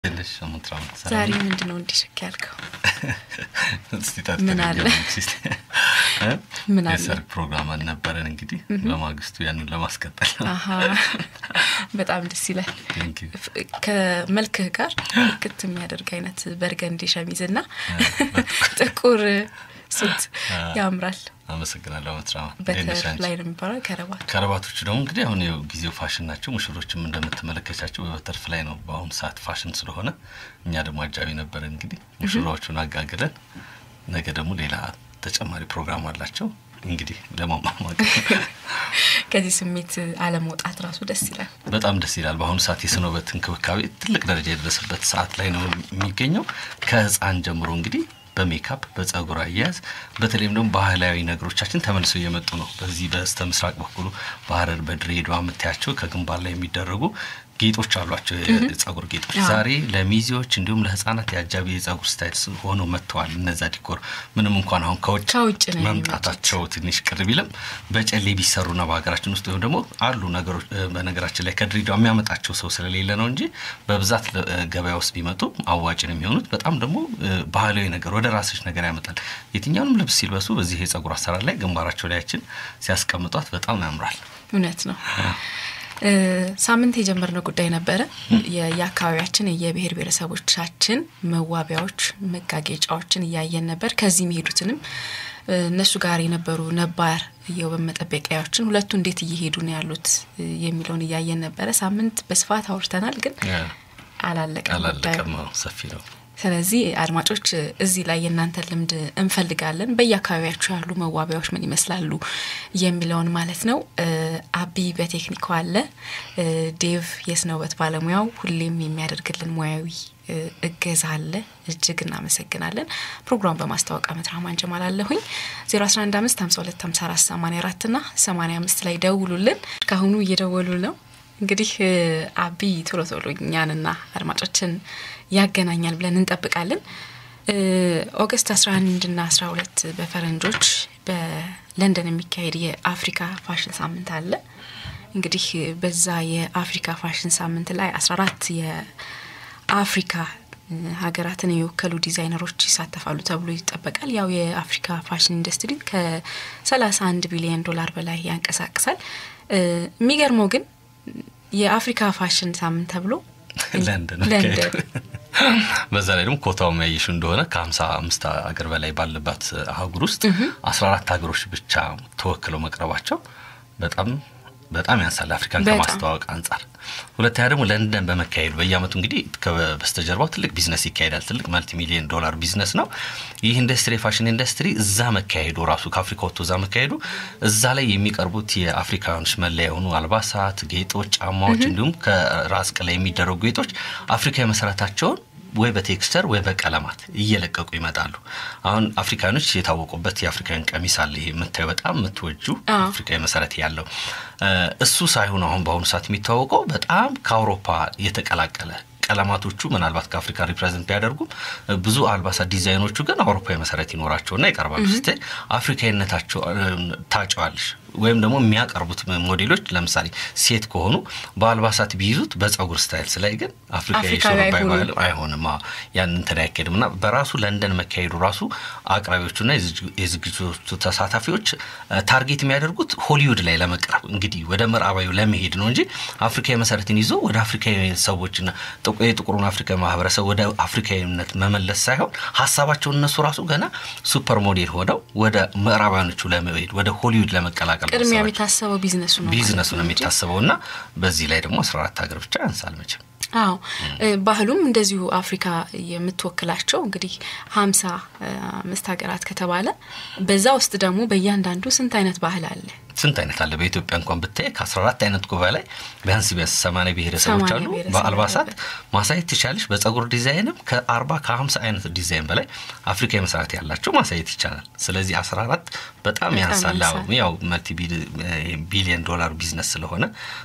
ትንሽ ሙትራ ዛሬ ምንድን ነው እንዲሸክ ያልከው? እስቲ ምን አለ? ምን አለ? የሰርግ ፕሮግራም አልነበረን እንግዲህ በማግስቱ ያንን ለማስቀጠል ነው። አሀ በጣም ደስ ይላል። Thank you። ፍ- ከመልክህ ጋር ክት የሚያደርግ አይነት በርገንዲ ሸሚዝ እና ጥቁር ሱት ያምራል። አመሰግናለሁ ሙትራ በተር ላይ ነው የሚባለው ከረባት ከረባቶቹ ደግሞ እንግዲህ አሁን ያው ጊዜው ፋሽን ናቸው። ሙሽሮችም እንደምትመለከቻቸው በበተርፍ ላይ ነው በአሁኑ ሰዓት ፋሽን ስለሆነ እኛ ደግሞ አጃቢ ነበረን። እንግዲህ ሙሽራዎቹን አጋግለን ነገ ደግሞ ሌላ ተጨማሪ ፕሮግራም አላቸው። እንግዲህ ለማማማቅ ከዚህ ስሜት አለመውጣት ራሱ ደስ ይላል። በጣም ደስ ይላል። በአሁኑ ሰዓት የስነ ውበት እንክብካቤ ትልቅ ደረጃ የደረሰበት ሰዓት ላይ ነው የሚገኘው። ከህፃን ጀምሮ እንግዲህ በሜካፕ በጸጉር አያያዝ በተለይም ደግሞ ባህላዊ ነገሮቻችን ተመልሰው እየመጡ ነው። በዚህ በስተ ምስራቅ በኩሉ በሀረር በድሬዳዋ የምታያቸው ከግንባር ላይ የሚደረጉ ጌጦች አሏቸው፣ የጸጉር ጌጦች አዎ። ዛሬ ለሚዜዎች እንዲሁም ለህፃናት የአጃቢ የጸጉር ስታይል ሆነው መጥተዋል። እነዛ ዲኮር ምንም እንኳን አሁን ከውጭ ከውጭ ነው መምጣታቸው ትንሽ ቅር ቢልም በጨሌ ቢሰሩና በሀገራችን ውስጥ ወይም ደግሞ አሉ ነገሮች እ፣ በነገራችን ላይ ከድሬዳዋ የሚያመጣቸው ሰው ስለሌለ ነው እንጂ በብዛት ለ- እ፣ ገበያ ውስጥ ቢመጡ አዋጭ ነው የሚሆኑት። በጣም ደግሞ እ፣ ባህላዊ ነገር ወደ ራስሽ ነገር ያመጣል። የትኛውንም ልብስ ሲልበሱ በዚህ የጸጉር አሰራር ላይ ግንባራቸው ላያችን ሲያስቀምጧት በጣም ያምራል። እውነት ነው። እ፣ ሳምንት የጀመርነው ጉዳይ ነበረ። የ- የአካባቢያችን የብሔር ብሔረሰቦቻችን መዋቢያዎች፣ መጋጌጫዎችን እያየን ነበር። ከዚህ የሚሄዱትንም እ፣ እነሱ ጋር የነበሩ ነባር የውበት መጠበቂያዎችን ሁለቱ እንዴት እየሄዱ ነው ያሉት እ፣ የሚለውን እያየን ነበረ። ሳምንት በስፋት አውርተናል፣ ግን አላለቀም ጉዳዩ። አላለቀም፣ አዎ፣ ሰፊ ነው። ስለዚህ አድማጮች እዚህ ላይ የእናንተን ልምድ እንፈልጋለን። በየአካባቢያችሁ ያሉ መዋቢያዎች ምን ይመስላሉ የሚለውን ማለት ነው። እ፣ አቢ በቴክኒኩ አለ፣ እ፣ ዴቭ የስነ ውበት ባለሙያው ሁሌም የሚያደርግልን ሙያዊ እ፣ እገዛ አለ። እጅግ እናመሰግናለን። ፕሮግራም በማስታወቅ አመት ራህማን ጀማል አለሁኝ 011552484 ና 85 ላይ ደውሉልን። ካሁኑ እየደወሉ ነው። እንግዲህ እ፣ አቢ ቶሎ ቶሎ እኛንና አድማጮችን ያገናኛል ብለን እንጠብቃለን። እ፣ ኦገስት 11 ና 12 በፈረንጆች በለንደን የሚካሄድ የአፍሪካ ፋሽን ሳምንት አለ። እንግዲህ በዛ የአፍሪካ ፋሽን ሳምንት ላይ 14 የአፍሪካ እ፣ ሀገራትን የወከሉ ዲዛይነሮች ይሳተፋሉ ተብሎ ይጠበቃል። ያው የአፍሪካ ፋሽን ኢንዱስትሪ ከ31 ቢሊዮን ዶላር በላይ ያንቀሳቅሳል። እ፣ የሚገርመው ግን የአፍሪካ ፋሽን ሳምንት ተብሎ ለንደን ለንደን በዛ ላይ ደግሞ ኮታው የሚያይሹ እንደሆነ ከሀምሳ አምስት ሀገር በላይ ባለባት አህጉር ውስጥ አስራ አራት ሀገሮች ብቻ ተወክለው መቅረባቸው በጣም በጣም ያንሳል አፍሪካን በጣም። ከማስተዋወቅ አንጻር። ሁለተኛ ደግሞ ለንደን በመካሄዱ በየአመቱ እንግዲህ ከበስተጀርባው ትልቅ ቢዝነስ ይካሄዳል። ትልቅ መልቲ ሚሊዮን ዶላር ቢዝነስ ነው። ይህ ኢንዱስትሪ የፋሽን ኢንዱስትሪ እዛ መካሄዱ ራሱ ከአፍሪካ ወጥቶ እዛ መካሄዱ እዛ ላይ የሚቀርቡት የአፍሪካውያኖች መለያ የሆኑ አልባሳት፣ ጌጦች፣ ጫማዎች እንዲሁም ከራስ ቅል ላይ የሚደረጉ ጌጦች አፍሪካዊ መሰረታቸውን ወይ በቴክስቸር ወይ በቀለማት እየለቀቁ ይመጣሉ። አሁን አፍሪካኖች የታወቁበት የአፍሪካን ቀሚስ አለ። ይሄ የምታዩ በጣም የምትወጁ አዎ። አፍሪካዊ መሰረት ያለው እ፣ እሱ ሳይሆን አሁን በአሁኑ ሰዓት የሚታወቀው በጣም ከአውሮፓ የተቀላቀለ ቀለማቶቹ ምናልባት ከአፍሪካ ሪፕሬዘንት ቢያደርጉም እ፣ ብዙ አልባሳት ዲዛይኖቹ ግን አውሮፓዊ መሰረት ይኖራቸውና ይቀርባሉ። ስታይ አፍሪካዊነታቸው እ፣ ታጨዋለሽ። ወይም ደግሞ የሚያቀርቡት ሞዴሎች ለምሳሌ ሴት ከሆኑ በአልባሳት ቢይዙት በጸጉር ስታይል ስላይ ግን አፍሪካዊ አፍሪካዊ ሹሩባ አይሆኑም። ባህል አይሆንም። አዎ፣ ያን እንትን አይካሄድም እና በራሱ ለንደን መካሄዱ ራሱ አቅራቢዎቹና የዝግ- የዝግጅቶቹ ተሳታፊዎች እ፣ ታርጌት የሚያደርጉት ሆሊውድ ላይ ለመቅረብ እንግዲህ ወደ ምዕራባዊ ለመሄድ ነው እንጂ አፍሪካዊ መሰረትን ይዞ ወደ አፍሪካዊ ሰዎችና ጥቁ- የጥቁሩን አፍሪካዊ ማህበረሰብ ወደ አፍሪካዊነት መመለስ ሳይሆን ሀሳባቸውን እነሱ ራሱ ገና ሱፐር ሞዴል ሆነው ወደ ምዕራባውያኖቹ ለመሄድ ወደ ሆሊውድ ለመቀላቀል ቅድሚያ ሀሳባቸው። የሚታሰበው ቢዝነሱ ነው ቢዝነሱ ማለት ነው እንጂ የሚታሰበው እና በዚህ ላይ ደግሞ አስራ አራት ሀገር ብቻ ያንሳል መቼም አዎ እ፣ ባህሉም እንደዚሁ አፍሪካ የምትወክላቸው እንግዲህ ሀምሳ አምስት ሀገራት ከተባለ በዛ ውስጥ ደግሞ በእያንዳንዱ ስንት አይነት ባህል አለ? ስንት አይነት አለ በኢትዮጵያ እንኳን ብታይ ከአስራ አራት አይነት ጉባኤ ላይ ቢያንስ ቢያንስ ሰማንያ ብሔረሰቦች ሰማንያ አሉ ብሔረሰብ በአልባሳት አለበት። ማሳየት ትቻለሽ በጸጉር ዲዛይንም ከአርባ ከሀምሳ አይነት ዲዛይን በላይ አፍሪካዊ መሰረት ያላቸው ማሳየት ይቻላል ስለዚህ አስራ አራት በጣም በጣም ያንሳል አዎ፣ ያንሳል። ያው መልቲ ቢሊየን ዶላር ቢዝነስ ስለሆነ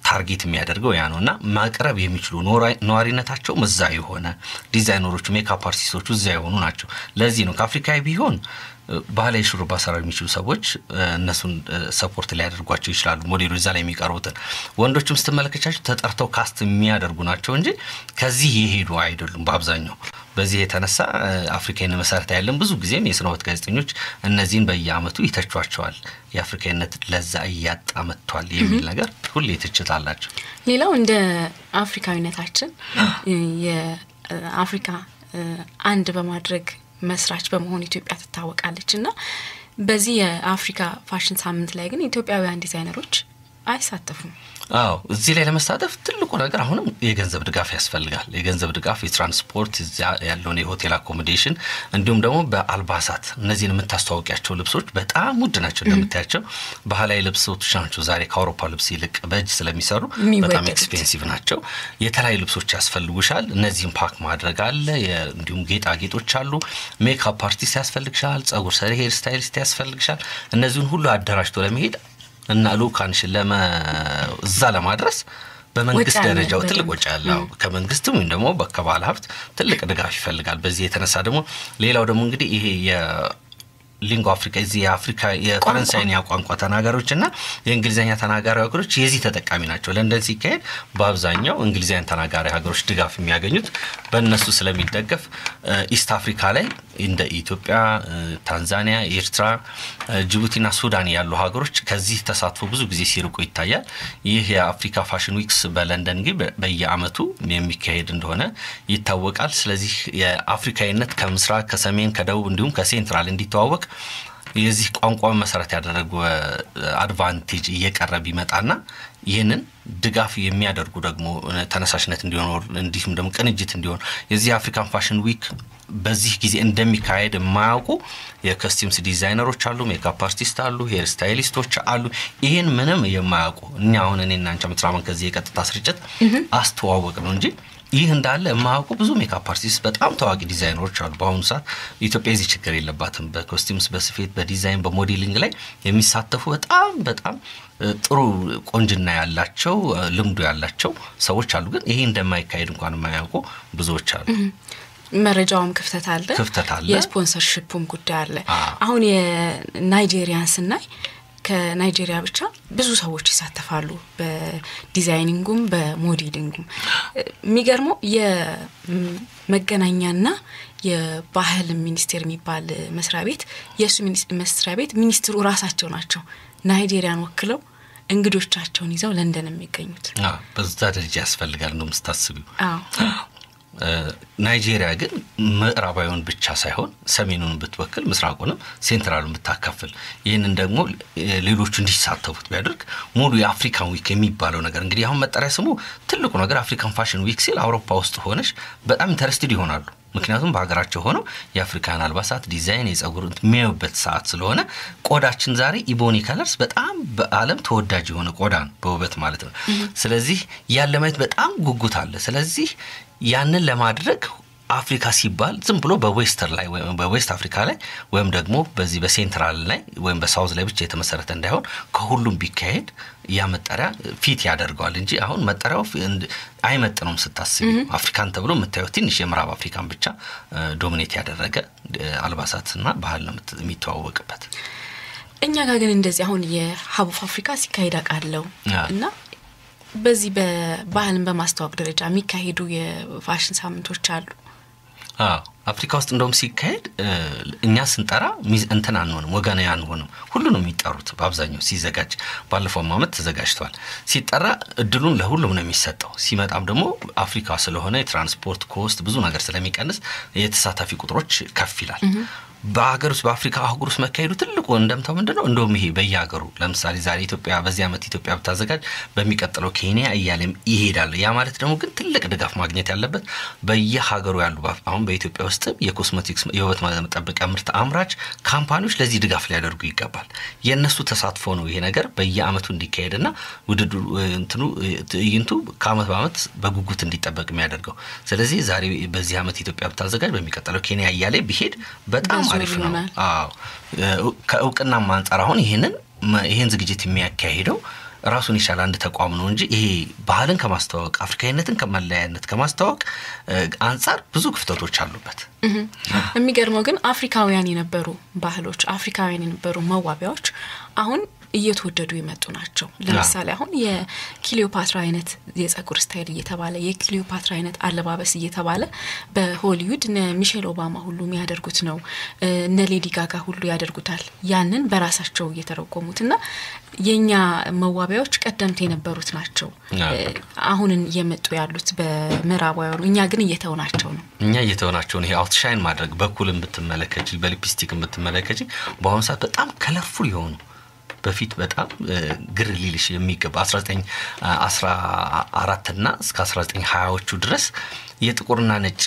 ታርጌት የሚያደርገው ያ ነው እና ማቅረብ የሚችሉ ነዋሪነታቸውም እዛ የሆነ ዲዛይነሮቹ፣ ሜካፕ አርቲስቶቹ እዛ የሆኑ ናቸው። ለዚህ ነው ከአፍሪካዊ ቢሆን ባህላዊ ሹሩባ ሰራ የሚችሉ ሰዎች እነሱን ሰፖርት ሊያደርጓቸው ይችላሉ። ሞዴሎች እዛ ላይ የሚቀርቡትን ወንዶችም ስትመለከቻቸው ተጠርተው ካስት የሚያደርጉ ናቸው እንጂ ከዚህ የሄዱ አይደሉም በአብዛኛው። በዚህ የተነሳ አፍሪካዊን መሰረት ያለን ብዙ ጊዜም የስነ ህይወት ጋዜጠኞች እነዚህን በየአመቱ ይተቿቸዋል። የአፍሪካዊነት ለዛ እያጣ መጥቷል የሚል ነገር ሁሌ ትችት አላቸው። ሌላው እንደ አፍሪካዊነታችን የአፍሪካ አንድ በማድረግ መስራች በመሆን ኢትዮጵያ ትታወቃለች እና በዚህ የአፍሪካ ፋሽን ሳምንት ላይ ግን ኢትዮጵያውያን ዲዛይነሮች አይሳተፉም። አዎ እዚህ ላይ ለመሳተፍ ትልቁ ነገር አሁንም የገንዘብ ድጋፍ ያስፈልጋል። የገንዘብ ድጋፍ፣ የትራንስፖርት፣ እዚያ ያለውን የሆቴል አኮሞዴሽን እንዲሁም ደግሞ በአልባሳት እነዚህን የምታስተዋወቂያቸው ልብሶች በጣም ውድ ናቸው። እንደምታያቸው ባህላዊ ልብሶች ናቸው ዛሬ ከአውሮፓ ልብስ ይልቅ በእጅ ስለሚሰሩ በጣም ኤክስፔንሲቭ ናቸው። የተለያዩ ልብሶች ያስፈልጉሻል። እነዚህም ፓክ ማድረግ አለ። እንዲሁም ጌጣጌጦች አሉ። ሜካፕ አርቲስት ያስፈልግሻል። ጸጉር ሰሪ፣ ሄር ስታይሊስት ያስፈልግሻል። እነዚህን ሁሉ አደራጅቶ ለመሄድ እና ልኡካንሽን ለመ እዛ ለማድረስ በመንግስት ደረጃው ትልቅ ወጪ ያለው ከመንግስትም ወይም ደግሞ ከባለ ሀብት ትልቅ ድጋፍ ይፈልጋል። በዚህ የተነሳ ደግሞ ሌላው ደግሞ እንግዲህ ይሄ ሊንጎ አፍሪካ እዚህ የአፍሪካ የፈረንሳይኛ ቋንቋ ተናጋሪዎች እና የእንግሊዝኛ ተናጋሪ ሀገሮች የዚህ ተጠቃሚ ናቸው። ለንደን ሲካሄድ በአብዛኛው እንግሊዝኛ ተናጋሪ ሀገሮች ድጋፍ የሚያገኙት በእነሱ ስለሚደገፍ ኢስት አፍሪካ ላይ እንደ ኢትዮጵያ፣ ታንዛኒያ፣ ኤርትራ፣ ጅቡቲና ሱዳን ያሉ ሀገሮች ከዚህ ተሳትፎ ብዙ ጊዜ ሲርቁ ይታያል። ይህ የአፍሪካ ፋሽን ዊክስ በለንደን ግን በየአመቱ የሚካሄድ እንደሆነ ይታወቃል። ስለዚህ የአፍሪካዊነት ከምስራቅ፣ ከሰሜን፣ ከደቡብ እንዲሁም ከሴንትራል እንዲተዋወቅ የዚህ ቋንቋ መሰረት ያደረጉ አድቫንቴጅ እየቀረ ቢመጣና ይህንን ድጋፍ የሚያደርጉ ደግሞ ተነሳሽነት እንዲሆን እንዲሁም ደግሞ ቅንጅት እንዲሆን የዚህ የአፍሪካን ፋሽን ዊክ በዚህ ጊዜ እንደሚካሄድ የማያውቁ የኮስቲምስ ዲዛይነሮች አሉ፣ ሜካፕ አርቲስት አሉ፣ ሄር ስታይሊስቶች አሉ። ይህን ምንም የማያውቁ እኛ አሁን እኔ እና አንቺ ምትራመን ከዚህ የቀጥታ ስርጭት አስተዋወቅ ነው እንጂ ይህ እንዳለ የማያውቁ ብዙ ሜካፕ አርቲስት በጣም ታዋቂ ዲዛይነሮች አሉ። በአሁኑ ሰዓት ኢትዮጵያ የዚህ ችግር የለባትም። በኮስቲምስ፣ በስፌት፣ በዲዛይን፣ በሞዴሊንግ ላይ የሚሳተፉ በጣም በጣም ጥሩ ቆንጅና ያላቸው ልምዱ ያላቸው ሰዎች አሉ። ግን ይሄ እንደማይካሄድ እንኳን የማያውቁ ብዙዎች አሉ። መረጃውም ክፍተት አለ፣ ክፍተት አለ፣ የስፖንሰርሽፑም ጉዳይ አለ። አሁን የናይጄሪያን ስናይ ከናይጄሪያ ብቻ ብዙ ሰዎች ይሳተፋሉ፣ በዲዛይኒንጉም በሞዴሊንጉም። የሚገርመው የመገናኛና የባህል ሚኒስቴር የሚባል መስሪያ ቤት የእሱ መስሪያ ቤት ሚኒስትሩ ራሳቸው ናቸው ናይጄሪያን ወክለው እንግዶቻቸውን ይዘው ለንደን የሚገኙት። በዛ ደረጃ ያስፈልጋል ነው ምስታስቢው። ናይጄሪያ ግን ምዕራባዊውን ብቻ ሳይሆን ሰሜኑን ብትወክል ምስራቁንም ሴንትራሉን ብታካፍል ይህንን ደግሞ ሌሎቹ እንዲሳተፉት ቢያደርግ ሙሉ የአፍሪካን ዊክ የሚባለው ነገር እንግዲህ አሁን መጠሪያ ስሙ ትልቁ ነገር አፍሪካን ፋሽን ዊክ ሲል አውሮፓ ውስጥ ሆነሽ በጣም ኢንተረስትድ ይሆናሉ። ምክንያቱም በሀገራቸው ሆነው የአፍሪካን አልባሳት ዲዛይን፣ የጸጉር የሚያዩበት ሰዓት ስለሆነ ቆዳችን ዛሬ ኢቦኒ ከለርስ በጣም በዓለም ተወዳጅ የሆነ ቆዳ ነው በውበት ማለት ነው። ስለዚህ ያን ለማየት በጣም ጉጉት አለ። ስለዚህ ያንን ለማድረግ አፍሪካ ሲባል ዝም ብሎ በዌስተር ላይ ወይም በዌስት አፍሪካ ላይ ወይም ደግሞ በዚህ በሴንትራል ላይ ወይም በሳውዝ ላይ ብቻ የተመሰረተ እንዳይሆን ከሁሉም ቢካሄድ ያ መጠሪያ ፊት ያደርገዋል እንጂ አሁን መጠሪያው አይመጥነውም። ስታስቢ አፍሪካን ተብሎ የምታየው ትንሽ የምዕራብ አፍሪካን ብቻ ዶሚኔት ያደረገ አልባሳትና ባህል ነው የሚተዋወቅበት። እኛ ጋር ግን እንደዚህ አሁን የሀቡፍ አፍሪካ ሲካሄድ አውቃለሁ እና በዚህ በባህልን በማስተዋወቅ ደረጃ የሚካሄዱ የፋሽን ሳምንቶች አሉ። አፍሪካ ውስጥ እንደውም ሲካሄድ እኛ ስንጠራ እንትን አንሆንም፣ ወገናዊ አንሆንም። ሁሉ ነው የሚጠሩት በአብዛኛው ሲዘጋጅ። ባለፈውም ዓመት ተዘጋጅተዋል። ሲጠራ እድሉን ለሁሉም ነው የሚሰጠው። ሲመጣም ደግሞ አፍሪካ ስለሆነ የትራንስፖርት ኮስት ብዙ ነገር ስለሚቀንስ የተሳታፊ ቁጥሮች ከፍ ይላል። በሀገር ውስጥ በአፍሪካ አህጉር ውስጥ መካሄዱ ትልቁ እንደምታው ምንድን ነው? እንደውም ይሄ በየሀገሩ ለምሳሌ ዛሬ ኢትዮጵያ በዚህ ዓመት ኢትዮጵያ ብታዘጋጅ በሚቀጥለው ኬንያ እያለም ይሄዳል። ያ ማለት ደግሞ ግን ትልቅ ድጋፍ ማግኘት ያለበት በየሀገሩ ያሉ አሁን በኢትዮጵያ ውስጥም የኮስሜቲክስ የውበት መጠበቂያ ምርት አምራች ካምፓኒዎች ለዚህ ድጋፍ ሊያደርጉ ይገባል። የእነሱ ተሳትፎ ነው ይሄ ነገር በየዓመቱ እንዲካሄድና ውድድሩ እንትኑ ትዕይንቱ ከዓመት በዓመት በጉጉት እንዲጠበቅ የሚያደርገው። ስለዚህ ዛሬ በዚህ ዓመት ኢትዮጵያ ብታዘጋጅ በሚቀጥለው ኬንያ እያለ ቢሄድ በጣም አሪፍ ነው። አዎ ከእውቅናም አንጻር አሁን ይህንን ይህን ዝግጅት የሚያካሂደው ራሱን የቻለ አንድ ተቋም ነው እንጂ ይሄ ባህልን ከማስተዋወቅ አፍሪካዊነትን ከመለያየነት ከማስተዋወቅ አንጻር ብዙ ክፍተቶች አሉበት። የሚገርመው ግን አፍሪካውያን የነበሩ ባህሎች፣ አፍሪካውያን የነበሩ መዋቢያዎች አሁን እየተወደዱ የመጡ ናቸው። ለምሳሌ አሁን የክሊዮፓትራ አይነት የጸጉር ስታይል እየተባለ የክሊዮፓትራ አይነት አለባበስ እየተባለ በሆሊውድ እነ ሚሼል ኦባማ ሁሉ የሚያደርጉት ነው። እነ ሌዲ ጋጋ ሁሉ ያደርጉታል። ያንን በራሳቸው እየተረጎሙት እና የእኛ መዋቢያዎች ቀደምት የነበሩት ናቸው። አሁንን እየመጡ ያሉት በምዕራባውያኑ፣ እኛ ግን እየተውናቸው ነው። እኛ እየተውናቸውን ይሄ አውትሻይን ማድረግ በኩል የምትመለከች በሊፕስቲክ የምትመለከች በአሁኑ ሰዓት በጣም ከለርፉል የሆኑ በፊት በጣም ግር ሊልሽ የሚገባ 1914 እና እስከ 1920ዎቹ ድረስ የጥቁርና ነጭ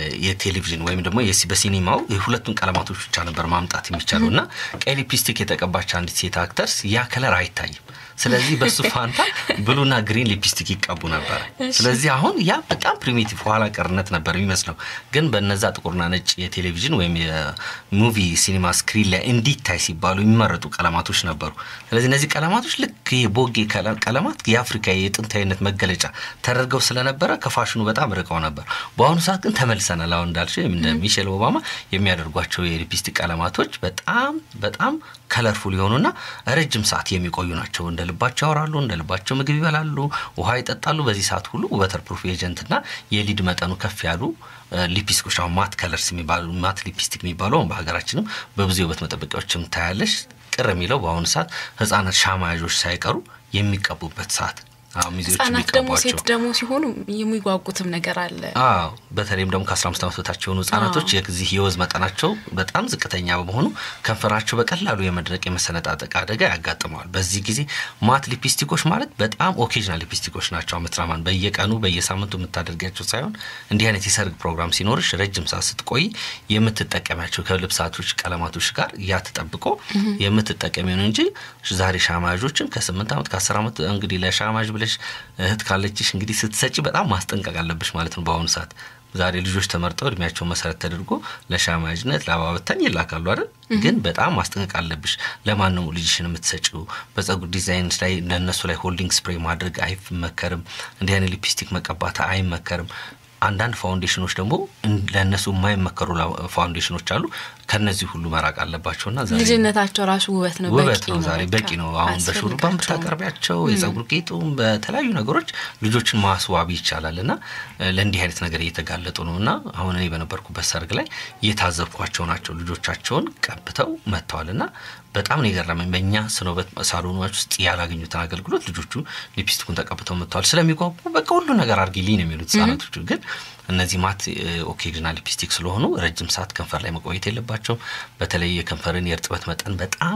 የቴሌቪዥን ወይም ደግሞ በሲኒማው የሁለቱን ቀለማቶች ብቻ ነበር ማምጣት የሚቻለው እና ቀይ ሊፕስቲክ የተቀባች አንዲት ሴት አክተርስ ያ ከለር አይታይም። ስለዚህ በሱ ፋንታ ብሉና ግሪን ሊፕስቲክ ይቀቡ ነበር። ስለዚህ አሁን ያ በጣም ፕሪሚቲቭ ኋላ ቀርነት ነበር የሚመስለው፣ ግን በነዛ ጥቁርና ነጭ የቴሌቪዥን ወይም የሙቪ ሲኒማ ስክሪን ላይ እንዲታይ ሲባሉ የሚመረጡ ቀለማቶች ነበሩ። ስለዚህ እነዚህ ቀለማቶች ልክ የቦጌ ቀለማት የአፍሪካ የጥንታዊነት መገለጫ ተደርገው ስለነበረ ከፋሽኑ በጣም ርቀው ነበር። በአሁኑ ሰዓት ግን ተመልሰናል። አሁን እንዳልሽ እንደ ሚሼል ኦባማ የሚያደርጓቸው የሊፕስቲክ ቀለማቶች በጣም በጣም ከለርፉል የሆኑና ረጅም ሰዓት የሚቆዩ ናቸው። እንደ ልባቸው ያወራሉ፣ እንደ ልባቸው ምግብ ይበላሉ፣ ውሃ ይጠጣሉ። በዚህ ሰዓት ሁሉ ወተር ፕሩፍ ኤጀንትና የሊድ መጠኑ ከፍ ያሉ ሊፕስቲኮች አሁን ማት ከለርስ የሚባሉ ማት ሊፕስቲክ የሚባሉ አሁን በሀገራችንም በብዙ የውበት መጠበቂያዎችም ታያለሽ። ቅር የሚለው በአሁኑ ሰዓት ህጻናት ሻማያዦች ሳይቀሩ የሚቀቡበት ሰዓት ህጻናት ደግሞ ሴት ደግሞ ሲሆኑ የሚጓጉትም ነገር አለ። አዎ በተለይም ደግሞ ከአስራ አምስት ዓመት በታች የሆኑ ህጻናቶች የዚህ የወዝ መጠናቸው በጣም ዝቅተኛ በመሆኑ ከንፈራቸው በቀላሉ የመድረቅ የመሰነጣጠቅ አደጋ ያጋጥመዋል። በዚህ ጊዜ ማት ሊፕስቲኮች ማለት በጣም ኦኬዥናል ሊፕስቲኮች ናቸው። አመትራማን በየቀኑ በየሳምንቱ የምታደርጊያቸው ሳይሆን እንዲህ አይነት የሰርግ ፕሮግራም ሲኖርሽ ረጅም ሰዓት ስትቆይ የምትጠቀሚያቸው ከልብሳቶች ቀለማቶች ጋር ያ ተጠብቆ የምትጠቀሚው ነው እንጂ ዛሬ ሻማዦችን ከስምንት ዓመት ከአስር ዓመት እንግዲህ ለሻማዥ ብለሽ እህት ካለችሽ እንግዲህ ስትሰጪ በጣም ማስጠንቀቅ አለብሽ ማለት ነው። በአሁኑ ሰዓት ዛሬ ልጆች ተመርጠው እድሜያቸው መሰረት ተደርጎ ለሻማጅነት ለአባበታኝ ይላካሉ አይደል? ግን በጣም ማስጠንቀቅ አለብሽ። ለማን ነው ልጅሽን የምትሰጪው? በጸጉር ዲዛይን ላይ ለእነሱ ላይ ሆልዲንግ ስፕሬይ ማድረግ አይመከርም። እንዲህ አይነት ሊፕስቲክ መቀባት አይመከርም። አንዳንድ ፋውንዴሽኖች ደግሞ ለእነሱ የማይመከሩ ፋውንዴሽኖች አሉ። ከነዚህ ሁሉ መራቅ አለባቸውና ልጅነታቸው ራሱ ውበት ነው፣ ውበት ነው። ዛሬ በቂ ነው። አሁን በሹሩባ ብታቀርቢያቸው የጸጉር ጌጡም በተለያዩ ነገሮች ልጆችን ማስዋብ ይቻላል እና ለእንዲህ አይነት ነገር እየተጋለጡ ነው እና አሁን እኔ በነበርኩበት ሰርግ ላይ እየታዘብኳቸው ናቸው። ልጆቻቸውን ቀብተው መጥተዋል እና በጣም ነው የገረመኝ። በእኛ ስነ ውበት ሳሎኖች ውስጥ ያላገኙትን አገልግሎት ልጆቹ ሊፕስቲኩን ተቀብተው መጥተዋል። ስለሚጓጉ በቃ ሁሉ ነገር አድርጊልኝ ነው የሚሉት ህጻናቶቹ ግን እነዚህ ማት ኦኬዥናል ሊፕስቲክ ስለሆኑ ረጅም ሰዓት ከንፈር ላይ መቆየት የለባቸው። በተለይ የከንፈርን የእርጥበት መጠን በጣም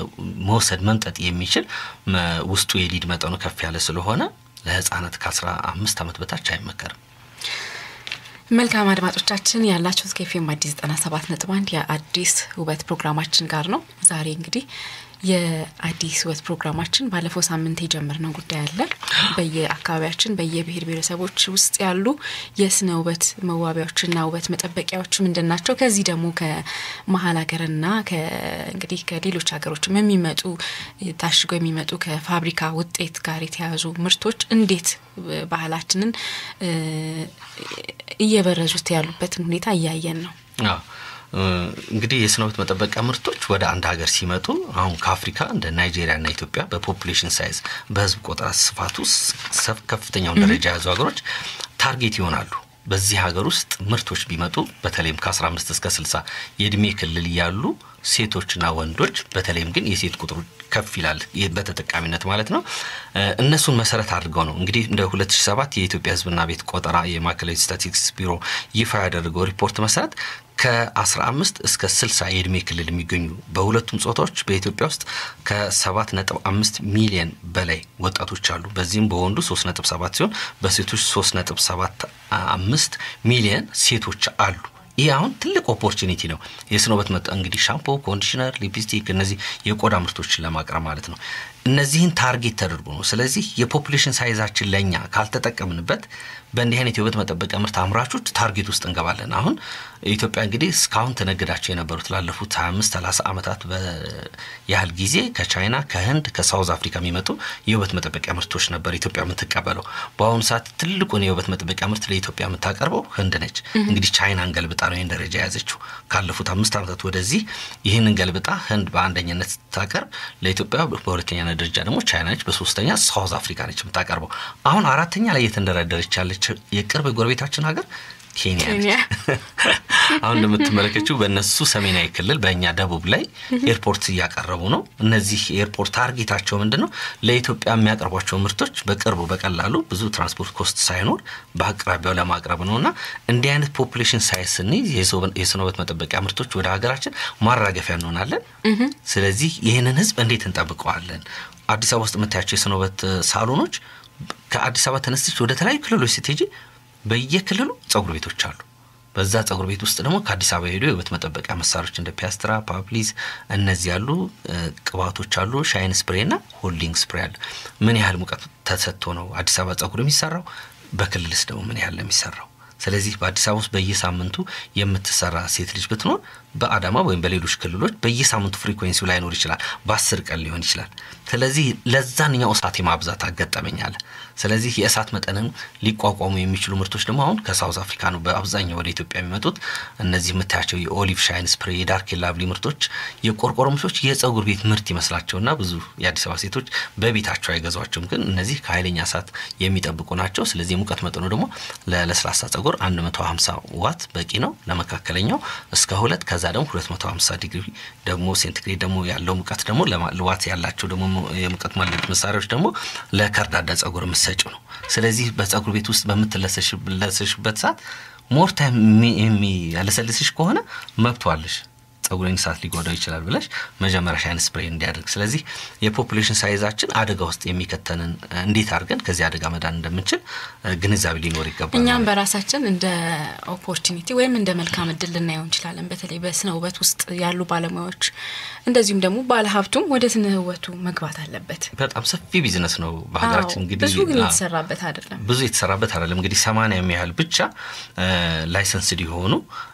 መውሰድ መምጠጥ የሚችል ውስጡ የሊድ መጠኑ ከፍ ያለ ስለሆነ ለህፃናት ከአስራ አምስት ዓመት በታች አይመከርም። መልካም አድማጮቻችን ያላችሁት ከኤፍኤም አዲስ ዘጠና ሰባት ነጥብ አንድ የአዲስ ውበት ፕሮግራማችን ጋር ነው። ዛሬ እንግዲህ የአዲስ ውበት ፕሮግራማችን ባለፈው ሳምንት የጀመርነው ጉዳይ አለ። በየአካባቢያችን በየብሔር ብሔረሰቦች ውስጥ ያሉ የስነ ውበት መዋቢያዎችና ውበት መጠበቂያዎች ምንድን ናቸው? ከዚህ ደግሞ ከመሀል ሀገርና እንግዲህ ከሌሎች ሀገሮችም የሚመጡ ታሽገው የሚመጡ ከፋብሪካ ውጤት ጋር የተያያዙ ምርቶች እንዴት ባህላችንን እየበረዙት ያሉበትን ሁኔታ እያየን ነው። እንግዲህ የስነ ውበት መጠበቂያ ምርቶች ወደ አንድ ሀገር ሲመጡ አሁን ከአፍሪካ እንደ ናይጄሪያና ኢትዮጵያ በፖፑሌሽን ሳይዝ በህዝብ ቆጠራ ስፋቱ ከፍተኛውን ደረጃ የያዙ ሀገሮች ታርጌት ይሆናሉ። በዚህ ሀገር ውስጥ ምርቶች ቢመጡ በተለይም ከ15 እስከ 60 የእድሜ ክልል ያሉ ሴቶችና ወንዶች በተለይም ግን የሴት ቁጥሩ ከፍ ይላል በተጠቃሚነት ማለት ነው። እነሱን መሰረት አድርገው ነው እንግዲህ እንደ 2007 የኢትዮጵያ ህዝብና ቤት ቆጠራ የማዕከላዊ ስታቲስቲክስ ቢሮ ይፋ ያደረገው ሪፖርት መሰረት ከ15 እስከ 60 የእድሜ ክልል የሚገኙ በሁለቱም ጾታዎች በኢትዮጵያ ውስጥ ከ7.5 ሚሊዮን በላይ ወጣቶች አሉ። በዚህም በወንዱ 3.7 ሲሆን በሴቶች 3.75 ሚሊዮን ሴቶች አሉ። ይህ አሁን ትልቅ ኦፖርቹኒቲ ነው። የስነ ውበት መጠ እንግዲህ ሻምፖ፣ ኮንዲሽነር፣ ሊፕስቲክ እነዚህ የቆዳ ምርቶችን ለማቅረብ ማለት ነው። እነዚህን ታርጌት ተደርጎ ነው። ስለዚህ የፖፑሌሽን ሳይዛችን ለእኛ ካልተጠቀምንበት በእንዲህ አይነት የውበት መጠበቂያ ምርት አምራቾች ታርጌት ውስጥ እንገባለን። አሁን ኢትዮጵያ እንግዲህ እስካሁን ተነግዳቸው የነበሩት ላለፉት 25 30 ዓመታት ያህል ጊዜ ከቻይና ከህንድ ከሳውዝ አፍሪካ የሚመጡ የውበት መጠበቂያ ምርቶች ነበር ኢትዮጵያ የምትቀበለው። በአሁኑ ሰዓት ትልቁን የውበት መጠበቂያ ምርት ለኢትዮጵያ የምታቀርበው ህንድ ነች። እንግዲህ ቻይናን ገልብጣ ነው ይህን ደረጃ የያዘችው። ካለፉት አምስት ዓመታት ወደዚህ ይህንን ገልብጣ ህንድ በአንደኛነት ስታቀርብ ለኢትዮጵያ በሁለተኛ ደረጃ ደግሞ ቻይና ነች፣ በሶስተኛ ሳውዝ አፍሪካ ነች የምታቀርበው። አሁን አራተኛ ላይ እየተንደረደረች ያለች የቅርብ ጎረቤታችን ሀገር ኬንያ ነች። አሁን እንደምትመለከችው በእነሱ ሰሜናዊ ክልል በእኛ ደቡብ ላይ ኤርፖርት እያቀረቡ ነው። እነዚህ ኤርፖርት ታርጌታቸው ምንድን ነው? ለኢትዮጵያ የሚያቀርቧቸው ምርቶች በቅርቡ በቀላሉ ብዙ ትራንስፖርት ኮስት ሳይኖር በአቅራቢያው ለማቅረብ ነው እና እንዲህ አይነት ፖፑሌሽን ሳይዝ ስንይዝ የስነ ውበት መጠበቂያ ምርቶች ወደ ሀገራችን ማራገፊያ እንሆናለን። ስለዚህ ይህንን ህዝብ እንዴት እንጠብቀዋለን? አዲስ አበባ ውስጥ የምታያቸው የስነ ውበት ሳሎኖች ከአዲስ አበባ ተነስተች ወደ ተለያዩ ክልሎች ስትሄጂ በየክልሉ ጸጉር ቤቶች አሉ። በዛ ጸጉር ቤት ውስጥ ደግሞ ከአዲስ አበባ ሄዶ የውበት መጠበቂያ መሳሪያዎች እንደ ፒያስትራ፣ ፓፕሊዝ እነዚህ ያሉ ቅባቶች አሉ። ሻይን ስፕሬ እና ሆልዲንግ ስፕሬ አለ። ምን ያህል ሙቀት ተሰጥቶ ነው አዲስ አበባ ጸጉር የሚሰራው? በክልልስ ደግሞ ምን ያህል ነው የሚሰራው? ስለዚህ በአዲስ አበባ ውስጥ በየሳምንቱ የምትሰራ ሴት ልጅ ብትኖር በአዳማ ወይም በሌሎች ክልሎች በየሳምንቱ ፍሪኩዌንሲው ላይኖር ይችላል። በአስር ቀን ሊሆን ይችላል። ስለዚህ ለዛንኛው እሳት የማብዛት አጋጠመኝ አለ። ስለዚህ የእሳት መጠንን ሊቋቋሙ የሚችሉ ምርቶች ደግሞ አሁን ከሳውዝ አፍሪካ ነው በአብዛኛው ወደ ኢትዮጵያ የሚመጡት። እነዚህ የምታያቸው የኦሊቭ ሻይን ስፕሬ፣ የዳርክ ላቭሊ ምርቶች፣ የቆርቆሮ ምርቶች የጸጉር ቤት ምርት ይመስላቸውና ብዙ የአዲስ አበባ ሴቶች በቤታቸው አይገዟቸውም። ግን እነዚህ ከኃይለኛ እሳት የሚጠብቁ ናቸው። ስለዚህ የሙቀት መጠኑ ደግሞ ለለስላሳ ጸጉር 150 ዋት በቂ ነው። ለመካከለኛው እስከ ሁለት ከዛ ደግሞ 250 ዲግሪ ደግሞ ሴንቲግሬድ ደግሞ ያለው ሙቀት ደግሞ ዋት ያላቸው ደግሞ የሙቀት ማለድ መሳሪያዎች ደግሞ ለከርዳዳ ጸጉር የምትሰጪው ነው። ስለዚህ በጸጉር ቤት ውስጥ በምትለሰሽበት ሰዓት ሞር ታይም የሚያለሰልስሽ ከሆነ መብቷለሽ ጸጉሬን እሳት ሊጎዳው ይችላል ብለሽ መጀመሪያ ሻይን ስፕሬይ እንዲያደርግ። ስለዚህ የፖፑሌሽን ሳይዛችን አደጋ ውስጥ የሚከተንን እንዴት አድርገን ከዚህ አደጋ መዳን እንደምንችል ግንዛቤ ሊኖር ይገባል። እኛም በራሳችን እንደ ኦፖርቹኒቲ ወይም እንደ መልካም እድል ልናየው እንችላለን። በተለይ በስነ ውበት ውስጥ ያሉ ባለሙያዎች እንደዚሁም ደግሞ ባለሀብቱም ወደ ስነ ውበቱ መግባት አለበት። በጣም ሰፊ ቢዝነስ ነው በሀገራችን። እንግዲህ ብዙ ግን የተሰራበት አይደለም። ብዙ የተሰራበት አይደለም። እንግዲህ ሰማንያ የሚያህል ብቻ ላይሰንስድ የሆኑ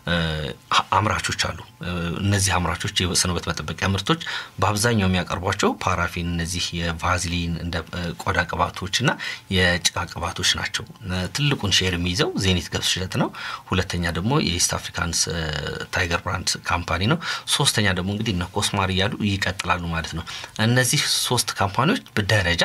አምራቾች አሉ። እነዚህ አምራቾች የስነ ውበት መጠበቂያ ምርቶች በአብዛኛው የሚያቀርቧቸው ፓራፊን፣ እነዚህ የቫዝሊን እንደ ቆዳ ቅባቶች እና የጭቃ ቅባቶች ናቸው። ትልቁን ሼር የሚይዘው ዜኒት ገብስ እሸት ነው። ሁለተኛ ደግሞ የኢስት አፍሪካንስ ታይገር ብራንድ ካምፓኒ ነው። ሶስተኛ ደግሞ እንግዲህ እነ ኮስማር እያሉ ይቀጥላሉ ማለት ነው። እነዚህ ሶስት ካምፓኒዎች በደረጃ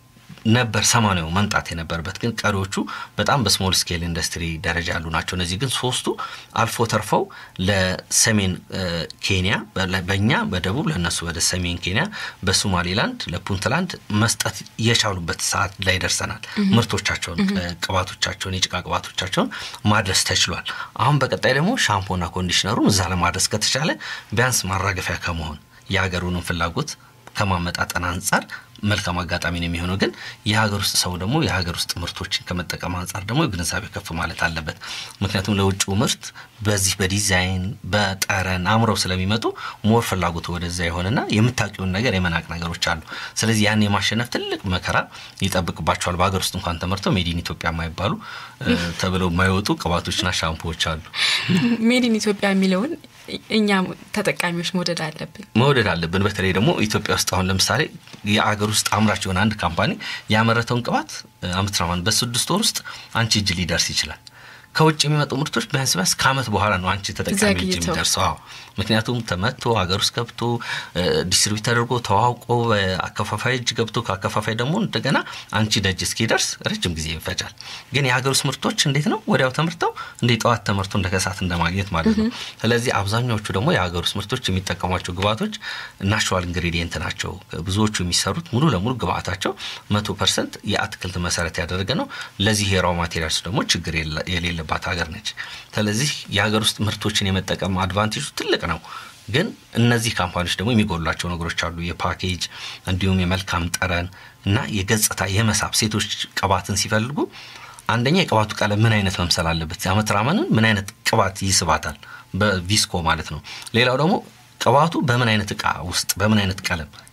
ነበር ሰማንያው መምጣት የነበረበት ግን ቀሪዎቹ በጣም በስሞል ስኬል ኢንዱስትሪ ደረጃ ያሉ ናቸው። እነዚህ ግን ሶስቱ አልፎ ተርፈው ለሰሜን ኬንያ በእኛ በደቡብ ለእነሱ ወደ ሰሜን ኬንያ በሶማሌላንድ ለፑንትላንድ መስጠት የቻሉበት ሰዓት ላይ ደርሰናል። ምርቶቻቸውን ቅባቶቻቸውን፣ የጭቃ ቅባቶቻቸውን ማድረስ ተችሏል። አሁን በቀጣይ ደግሞ ሻምፖና ኮንዲሽነሩን እዛ ለማድረስ ከተቻለ ቢያንስ ማራገፊያ ከመሆን የሀገሩንም ፍላጎት ከማመጣጠን አንጻር መልካም አጋጣሚ ነው የሚሆነው። ግን የሀገር ውስጥ ሰው ደግሞ የሀገር ውስጥ ምርቶችን ከመጠቀም አንጻር ደግሞ ግንዛቤ ከፍ ማለት አለበት። ምክንያቱም ለውጭው ምርት በዚህ በዲዛይን በጠረን አምረው ስለሚመጡ ሞር ፍላጎቱ ወደዛ የሆነና የምታውቂውን ነገር የመናቅ ነገሮች አሉ። ስለዚህ ያን የማሸነፍ ትልቅ መከራ ይጠብቅባቸዋል። በሀገር ውስጥ እንኳን ተመርተው ሜዲን ኢትዮጵያ የማይባሉ ተብለው የማይወጡ ቅባቶችና ሻምፖዎች አሉ። ሜዲን ኢትዮጵያ የሚለውን እኛ ተጠቃሚዎች መውደድ አለብን መውደድ አለብን። በተለይ ደግሞ ኢትዮጵያ ውስጥ አሁን ለምሳሌ የአገር ውስጥ አምራች የሆነ አንድ ካምፓኒ ያመረተውን ቅባት አምትራማን በስድስት ወር ውስጥ አንቺ እጅ ሊደርስ ይችላል። ከውጭ የሚመጡ ምርቶች ቢያንስ ቢያንስ ከዓመት በኋላ ነው አንቺ ተጠቃሚ እጅ የሚደርሰው። አዎ ምክንያቱም ተመቶ ሀገር ውስጥ ገብቶ ዲስትሪቢዩት ተደርጎ ተዋውቆ አከፋፋይ እጅ ገብቶ ከአከፋፋይ ደግሞ እንደገና አንቺ ደጅ እስኪደርስ ረጅም ጊዜ ይፈጃል። ግን የሀገር ውስጥ ምርቶች እንዴት ነው ወዲያው ተመርተው እንደ ጠዋት ተመርቶ እንደ ከሰዓት እንደማግኘት ማለት ነው። ስለዚህ አብዛኛዎቹ ደግሞ የሀገር ውስጥ ምርቶች የሚጠቀሟቸው ግብአቶች ናቹራል ኢንግሪዲየንት ናቸው። ብዙዎቹ የሚሰሩት ሙሉ ለሙሉ ግብአታቸው መቶ ፐርሰንት የአትክልት መሰረት ያደረገ ነው። ለዚህ የራው ማቴሪያልስ ደግሞ ችግር የሌለባት ሀገር ነች። ስለዚህ የሀገር ውስጥ ምርቶችን የመጠቀም አድቫንቴጁ ትልቅ ነው። ግን እነዚህ ካምፓኒዎች ደግሞ የሚጎሏቸው ነገሮች አሉ። የፓኬጅ እንዲሁም የመልካም ጠረን እና የገጽታ የመሳብ ሴቶች ቅባትን ሲፈልጉ አንደኛ የቅባቱ ቀለም ምን አይነት መምሰል አለበት፣ አመትራመንን ምን አይነት ቅባት ይስባታል፣ በቪስኮ ማለት ነው። ሌላው ደግሞ ቅባቱ በምን አይነት እቃ ውስጥ በምን አይነት ቀለም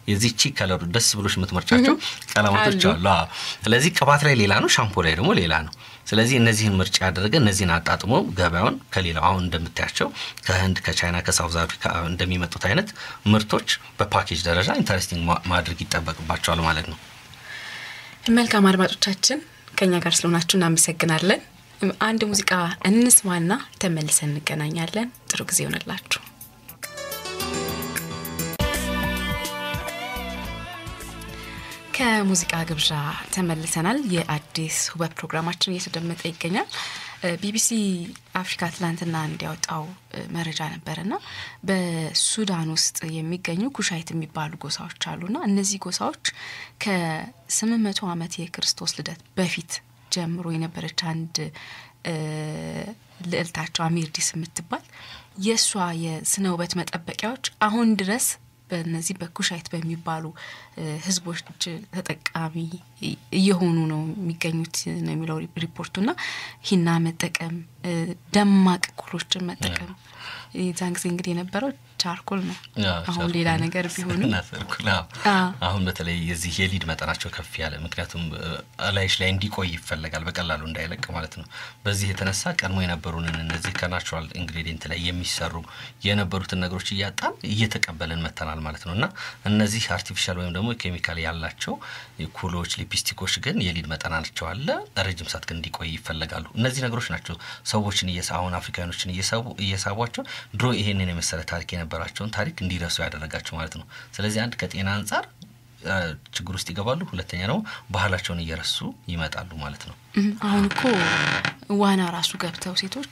የዚህቺ ከለሩ ደስ ብሎች የምትመርጫቸው ቀለማቶች አሉ። አሉ። አዎ። ስለዚህ ቅባት ላይ ሌላ ነው፣ ሻምፖ ላይ ደግሞ ሌላ ነው። ስለዚህ እነዚህን ምርጫ ያደረገ እነዚህን አጣጥሞ ገበያውን ከሌላው አሁን እንደምታያቸው ከህንድ ከቻይና ከሳውዝ አፍሪካ እንደሚመጡት አይነት ምርቶች በፓኬጅ ደረጃ ኢንተረስቲንግ ማ- ማድረግ ይጠበቅባቸዋል ማለት ነው። መልካም አድማጮቻችን ከኛ ጋር ስለሆናችሁ እናመሰግናለን። አንድ ሙዚቃ እንስማና ተመልሰን እንገናኛለን። ጥሩ ጊዜ ይሆንላችሁ። ከሙዚቃ ግብዣ ተመልሰናል። የአዲስ ውበት ፕሮግራማችን እየተደመጠ ይገኛል። እ ቢቢሲ አፍሪካ ትላንትና እንዲያወጣው እ መረጃ ነበርና በሱዳን ውስጥ የሚገኙ ኩሻይት የሚባሉ ጎሳዎች አሉና እነዚህ ጎሳዎች ከስምንት መቶ ዓመት የክርስቶስ ልደት በፊት ጀምሮ የነበረች አንድ እ ልዕልታቸው አሚርዲስ የምትባል የእሷ የስነ ውበት መጠበቂያዎች አሁን ድረስ በእነዚህ በኩሻይት በሚባሉ እ ህዝቦች ተጠቃሚ እየሆኑ ነው የሚገኙት ነው የሚለው ሪፖርቱና ሂና መጠቀም እ ደማቅ ኩሎችን መጠቀም የዛን ጊዜ እንግዲህ የነበረው ቻርኮል ነው። አሁን ሌላ ነገር ቢሆንም ሰርኩል አዎ። አሁን በተለይ የዚህ የሊድ መጠናቸው ከፍ ያለ ምክንያቱም እላይሽ ላይ እንዲቆይ ይፈለጋል በቀላሉ እንዳይለቅ ማለት ነው። በዚህ የተነሳ ቀድሞ የነበሩንን እነዚህ ከናቹራል ኢንግሪዲየንት ላይ የሚሰሩ የነበሩትን ነገሮች እያጣን እየተቀበልን መተናል ማለት ነው እና እነዚህ አርቲፊሻል ወይም ደግሞ ኬሚካል ያላቸው ኩሎች፣ ሊፕስቲኮች ግን የሊድ መጠናቸው አለ ረጅም ሰዓት ግን እንዲቆይ ይፈለጋሉ። እነዚህ ነገሮች ናቸው ሰዎችን እየሳ አሁን አፍሪካኖችን እየሳቡ እየሳቧቸው ድሮ ይሄንን የመሰለ ታሪክ የነበራቸውን ታሪክ እንዲረሱ ያደረጋቸው ማለት ነው። ስለዚህ አንድ ከጤና አንጻር አ፣ ችግር ውስጥ ይገባሉ። ሁለተኛ ደግሞ ባህላቸውን እየረሱ ይመጣሉ ማለት ነው። እም፣ አሁን እኮ ዋና ራሱ ገብተው ሴቶች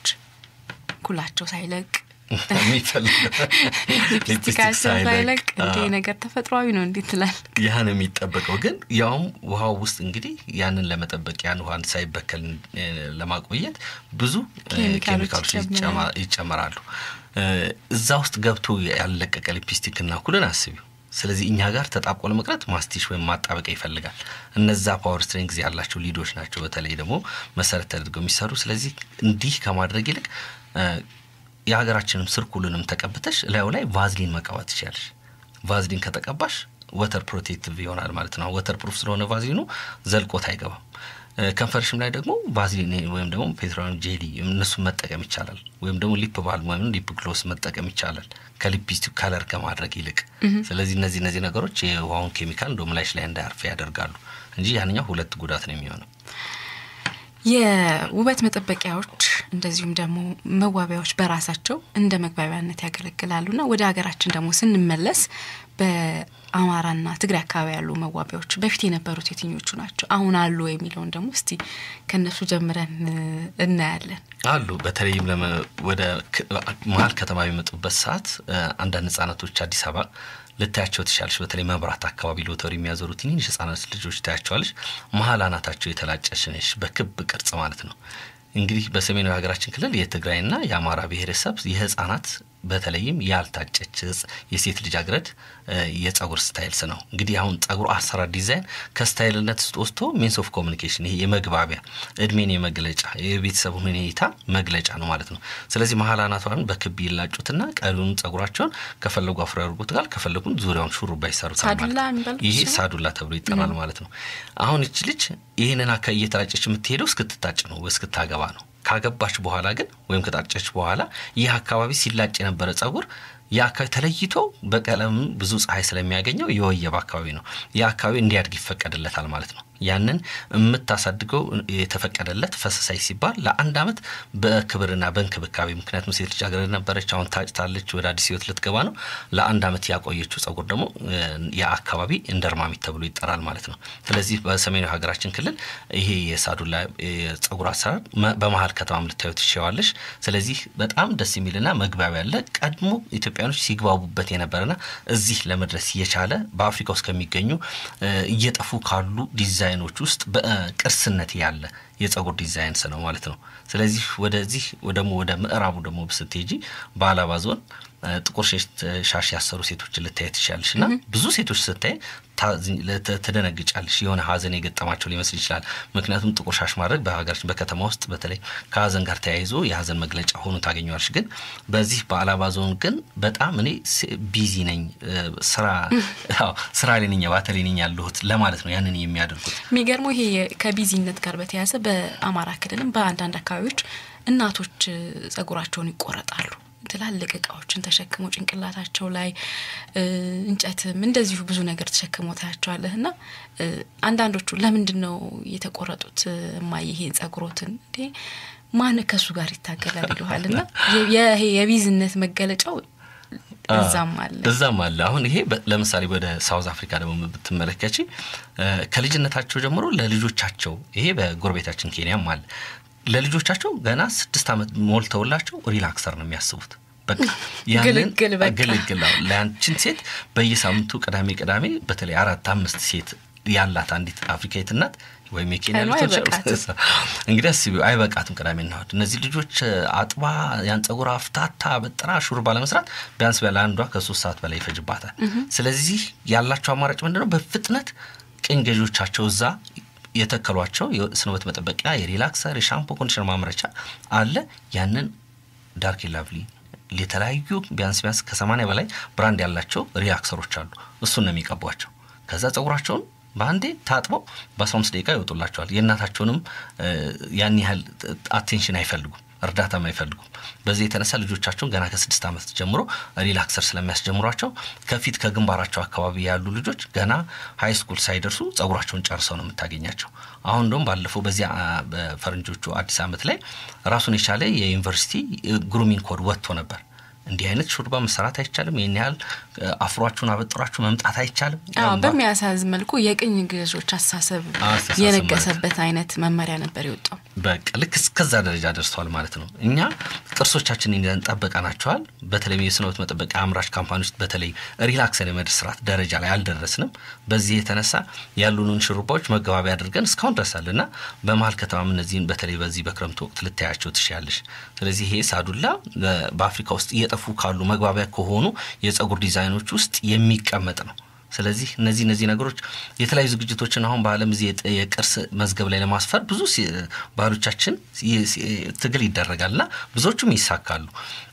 ኩላቸው ሳይለቅ የሚፈልገው ሊፕስቲክ ሊፕስቲካቸው ሳይለቅ ሳይለቅ እንዴ አዎ። ነገር ተፈጥሯዊ ነው እንዴት ትላል? ያን የሚጠበቀው ግን ያውም ውሃው ውስጥ እንግዲህ ያንን ለመጠበቅ ያን ውሃ ሳይበከል እ፣ ለማቆየት ብዙ እ፣ ኬሚካሎች ኬሚካሎች ይጨምራሉ። ይጨማ- ይጨመራሉ። እ፣ እዛ ውስጥ ገብቶ ያለቀቀ ሊፕስቲክ እና ኩልን አስቢው። ስለዚህ እኛ ጋር ተጣብቆ ለመቅረት ማስቲሽ ወይም ማጣበቂያ ይፈልጋል። እነዛ ፓወር ስትሪንግዝ ያላቸው ሊዶች ናቸው በተለይ ደግሞ መሰረት ተደርገው የሚሰሩ። ስለዚህ እንዲህ ከማድረግ ይልቅ እ፣ የሀገራችንም ስርኩልንም ተቀብተሽ ላዩ ላይ ቫዝሊን መቀባት ትችላለሽ። ቫዝሊን ከተቀባሽ ወተር ፕሮቴክቲቭ ይሆናል ማለት ነው። ወተር ፕሩፍ ስለሆነ ቫዝሊኑ ዘልቆት አይገባም። እ፣ ከንፈርሽም ላይ ደግሞ ቫዝሊን ወይም ደግሞ ፔትሮሊየም ጄሊ እነሱን መጠቀም ይቻላል። ወይም ደግሞ ሊፕ ባልም ወይም ሊፕ ግሎስ መጠቀም ይቻላል ከሊፕስቲክ ከለር ከማድረግ ይልቅ። ስለዚህ እነዚህ እነዚህ ነገሮች የውሃውን ኬሚካል እንደውም ላይሽ ላይ እንዳያርፍ ያደርጋሉ እንጂ ያንኛው ሁለት ጉዳት ነው የሚሆነው። የውበት መጠበቂያዎች እንደዚሁም ደግሞ መዋቢያዎች በራሳቸው እንደ መግባቢያነት ያገለግላሉና ወደ ሀገራችን ደግሞ ስንመለስ በአማራና ትግራይ አካባቢ ያሉ መዋቢያዎች በፊት የነበሩት የትኞቹ ናቸው? አሁን አሉ የሚለውን ደግሞ እስቲ ከእነሱ ጀምረን እ፣ እናያለን። አሉ በተለይም ለመ- ወደ ክ- መሀል ከተማ የሚመጡበት ሰዓት እ፣ አንዳንድ ህጻናቶች አዲስ አበባ ልታያቸው ትሻለች። በተለይ መብራት አካባቢ ሎተሪ የሚያዞሩ ትንንሽ ህጻናት ልጆች ታያቸዋለች። መሀል አናታቸው የተላጨች ነች፣ በክብ ቅርጽ ማለት ነው። እንግዲህ በሰሜናዊ ሀገራችን ክልል የትግራይና የአማራ ብሔረሰብ የህጻናት በተለይም ያልታጨች ህጽ የሴት ልጃገረድ እ፣ የጸጉር ስታይልስ ነው። እንግዲህ አሁን ጸጉር አሰራር ዲዛይን ከስታይልነት ውስጥ ወስቶ ሚንስ ኦፍ ኮሚኒኬሽን ይሄ የመግባቢያ እድሜን የመግለጫ የቤተሰብ ሁኔታ መግለጫ ነው ማለት ነው። ስለዚህ መሀል አናቷን በክብ ይላጩትና ቀሪውን ጸጉራቸውን ከፈለጉ አፍሮ ያደርጉታል፣ ከፈለጉም ዙሪያውን ሹሩባ ይሰሩታል ማለት ሳዱላ ነው። የሚባለው ይሄ እሱ ነው? ሳዱላ ተብሎ ይጠራል ማለት ነው። አሁን እች ልጅ ይህንን አካባቢ እየተላጨች የምትሄደው እስክትታጭ ነው እስክታገባ ነው። ካገባች በኋላ ግን ወይም ከጣጨች በኋላ ይህ አካባቢ ሲላጭ የነበረ ጸጉር ያ አካባቢ ተለይቶ በቀለም ብዙ ፀሐይ ስለሚያገኘው የወየብ አካባቢ ነው። ያ አካባቢ እንዲያድግ ይፈቀድለታል ማለት ነው። ያንን የምታሳድገው የተፈቀደለት ፈሰሳይ ሲባል ለአንድ ዓመት በክብርና በእንክብካቤ ምክንያቱም ሴት ልጃገረድ ነበረች፣ አሁን ታጭታለች፣ ወደ አዲስ ህይወት ልትገባ ነው። ለአንድ ዓመት ያቆየችው ጸጉር ደግሞ እ፣ ያ አካባቢ እንደርማሚት ተብሎ ይጠራል ማለት ነው። ስለዚህ በሰሜናዊ ሀገራችን ክልል ይሄ የሳዱላ የጸጉር አሰራር መ- በመሀል ከተማም ልታዩ ትችዋለሽ። ስለዚህ በጣም ደስ የሚልና መግባቢያ ያለ ቀድሞ ኢትዮጵያኖች ሲግባቡበት የነበረና እዚህ ለመድረስ የቻለ በአፍሪካ ውስጥ ከሚገኙ እ፣ እየጠፉ ካሉ ዲዛይኖች ውስጥ በቅርስነት ያለ የጸጉር ዲዛይንስ ነው ማለት ነው። ስለዚህ ወደዚህ ደግሞ ወደ ምዕራቡ ደግሞ ስትሄጂ በአላባ ዞን ጥቁር ሻሽ ያሰሩ ሴቶችን ልታይ ትችላለሽ እና ብዙ ሴቶች ስታይ ትደነግጫለሽ። የሆነ ሀዘን የገጠማቸው ሊመስል ይችላል። ምክንያቱም ጥቁር ሻሽ ማድረግ በሀገራችን በከተማ ውስጥ በተለይ ከሀዘን ጋር ተያይዞ የሀዘን መግለጫ ሆኖ ታገኘዋለሽ። ግን በዚህ በአላባ ዞን ግን በጣም እኔ ቢዚ ነኝ ስራ ስራ ላይ ነኝ ባተሌ ነኝ ያለሁት ለማለት ነው ያንን የሚያደርጉት። የሚገርመው ይሄ ከቢዚነት ጋር በተያያዘ በአማራ ክልልም በአንዳንድ አካባቢዎች እናቶች ጸጉራቸውን ይቆረጣሉ። ትላልቅ እቃዎችን ተሸክሞ ጭንቅላታቸው ላይ እንጨትም እንደዚሁ ብዙ ነገር ተሸክሞ ታያቸዋለህ። እና አንዳንዶቹ ለምንድን ነው የተቆረጡት እማዬ ይሄን ጸጉሮትን እንዴ ማን ከሱ ጋር ይታገላል ይለሃል። እና ይሄ የቢዝነት መገለጫው እዛም አለ እዛም አለ። አሁን ይሄ ለምሳሌ ወደ ሳውዝ አፍሪካ ደግሞ ብትመለከች ከልጅነታቸው ጀምሮ ለልጆቻቸው ይሄ በጎረቤታችን ኬንያም አለ ለልጆቻቸው ገና ስድስት ዓመት ሞልተውላቸው ሪላክሰር ነው የሚያስቡት። በቃ ያንን ግልግል ለአንቺን ሴት በየሳምንቱ ቅዳሜ ቅዳሜ በተለይ አራት አምስት ሴት ያላት አንዲት አፍሪካዊት እናት ወይም የኬንያ እንግዲህ አስቢው አይበቃትም። ቅዳሜና እሑድ እነዚህ ልጆች አጥባ ያን ጸጉር አፍታታ በጥራ ሹሩባ ለመስራት ቢያንስ ቢያለ አንዷ ከሶስት ሰዓት በላይ ይፈጅባታል። ስለዚህ ያላቸው አማራጭ ምንድነው? በፍጥነት ቅኝ ገዢዎቻቸው እዛ የተከሏቸው የስነ ውበት መጠበቂያ የሪላክሰር የሻምፖ ኮንዲሽነር ማምረቻ አለ። ያንን ዳርክ ላቭሊ የተለያዩ ቢያንስ ቢያንስ ከሰማንያ በላይ ብራንድ ያላቸው ሪላክሰሮች አሉ። እሱን ነው የሚቀቧቸው። ከዛ ጸጉራቸውን በአንዴ ታጥበው በአስራ አምስት ደቂቃ ይወጡላቸዋል። የእናታቸውንም ያን ያህል አቴንሽን አይፈልጉም፣ እርዳታም አይፈልጉም። በዚህ የተነሳ ልጆቻቸውን ገና ከስድስት ዓመት ጀምሮ ሪላክሰር ስለሚያስጀምሯቸው ከፊት ከግንባራቸው አካባቢ ያሉ ልጆች ገና ሀይ ስኩል ሳይደርሱ ጸጉራቸውን ጨርሰው ነው የምታገኛቸው። አሁን እንደውም ባለፈው በዚያ በፈረንጆቹ አዲስ ዓመት ላይ ራሱን የቻለ የዩኒቨርሲቲ ግሩሚንግ ኮድ ወጥቶ ነበር። እንዲህ አይነት ሹርባ መሰራት አይቻልም። ይህን ያህል አፍሯችሁን አበጥሯችሁ መምጣት አይቻልም። በሚያሳዝን መልኩ የቅኝ ገዢዎች አስተሳሰብ የነገሰበት አይነት መመሪያ ነበር የወጣው። በቃ ልክ እስከዛ ደረጃ ደርሰዋል ማለት ነው። እኛ ቅርሶቻችንን ይዘን ጠበቀናቸዋል። በተለይ የስነ ውበት መጠበቂያ አምራች ካምፓኒዎች በተለይ ሪላክሰን የመድስራት ደረጃ ላይ አልደረስንም። በዚህ የተነሳ ያሉንን ሹሩባዎች መገባቢያ አድርገን እስካሁን ደርሳል እና በመሀል ከተማም እነዚህን በተለይ በዚህ በክረምቱ ወቅት ልታያቸው ትችያለሽ። ስለዚህ ይሄ ሳዱላ በአፍሪካ ውስጥ እየጠፉ ካሉ መግባቢያ ከሆኑ የጸጉር ዲዛይኖች ውስጥ የሚቀመጥ ነው። ስለዚህ እነዚህ እነዚህ ነገሮች የተለያዩ ዝግጅቶችን አሁን በዓለም እዚህ የቅርስ መዝገብ ላይ ለማስፈር ብዙ ባህሎቻችን ትግል ይደረጋል እና ብዙዎቹም ይሳካሉ።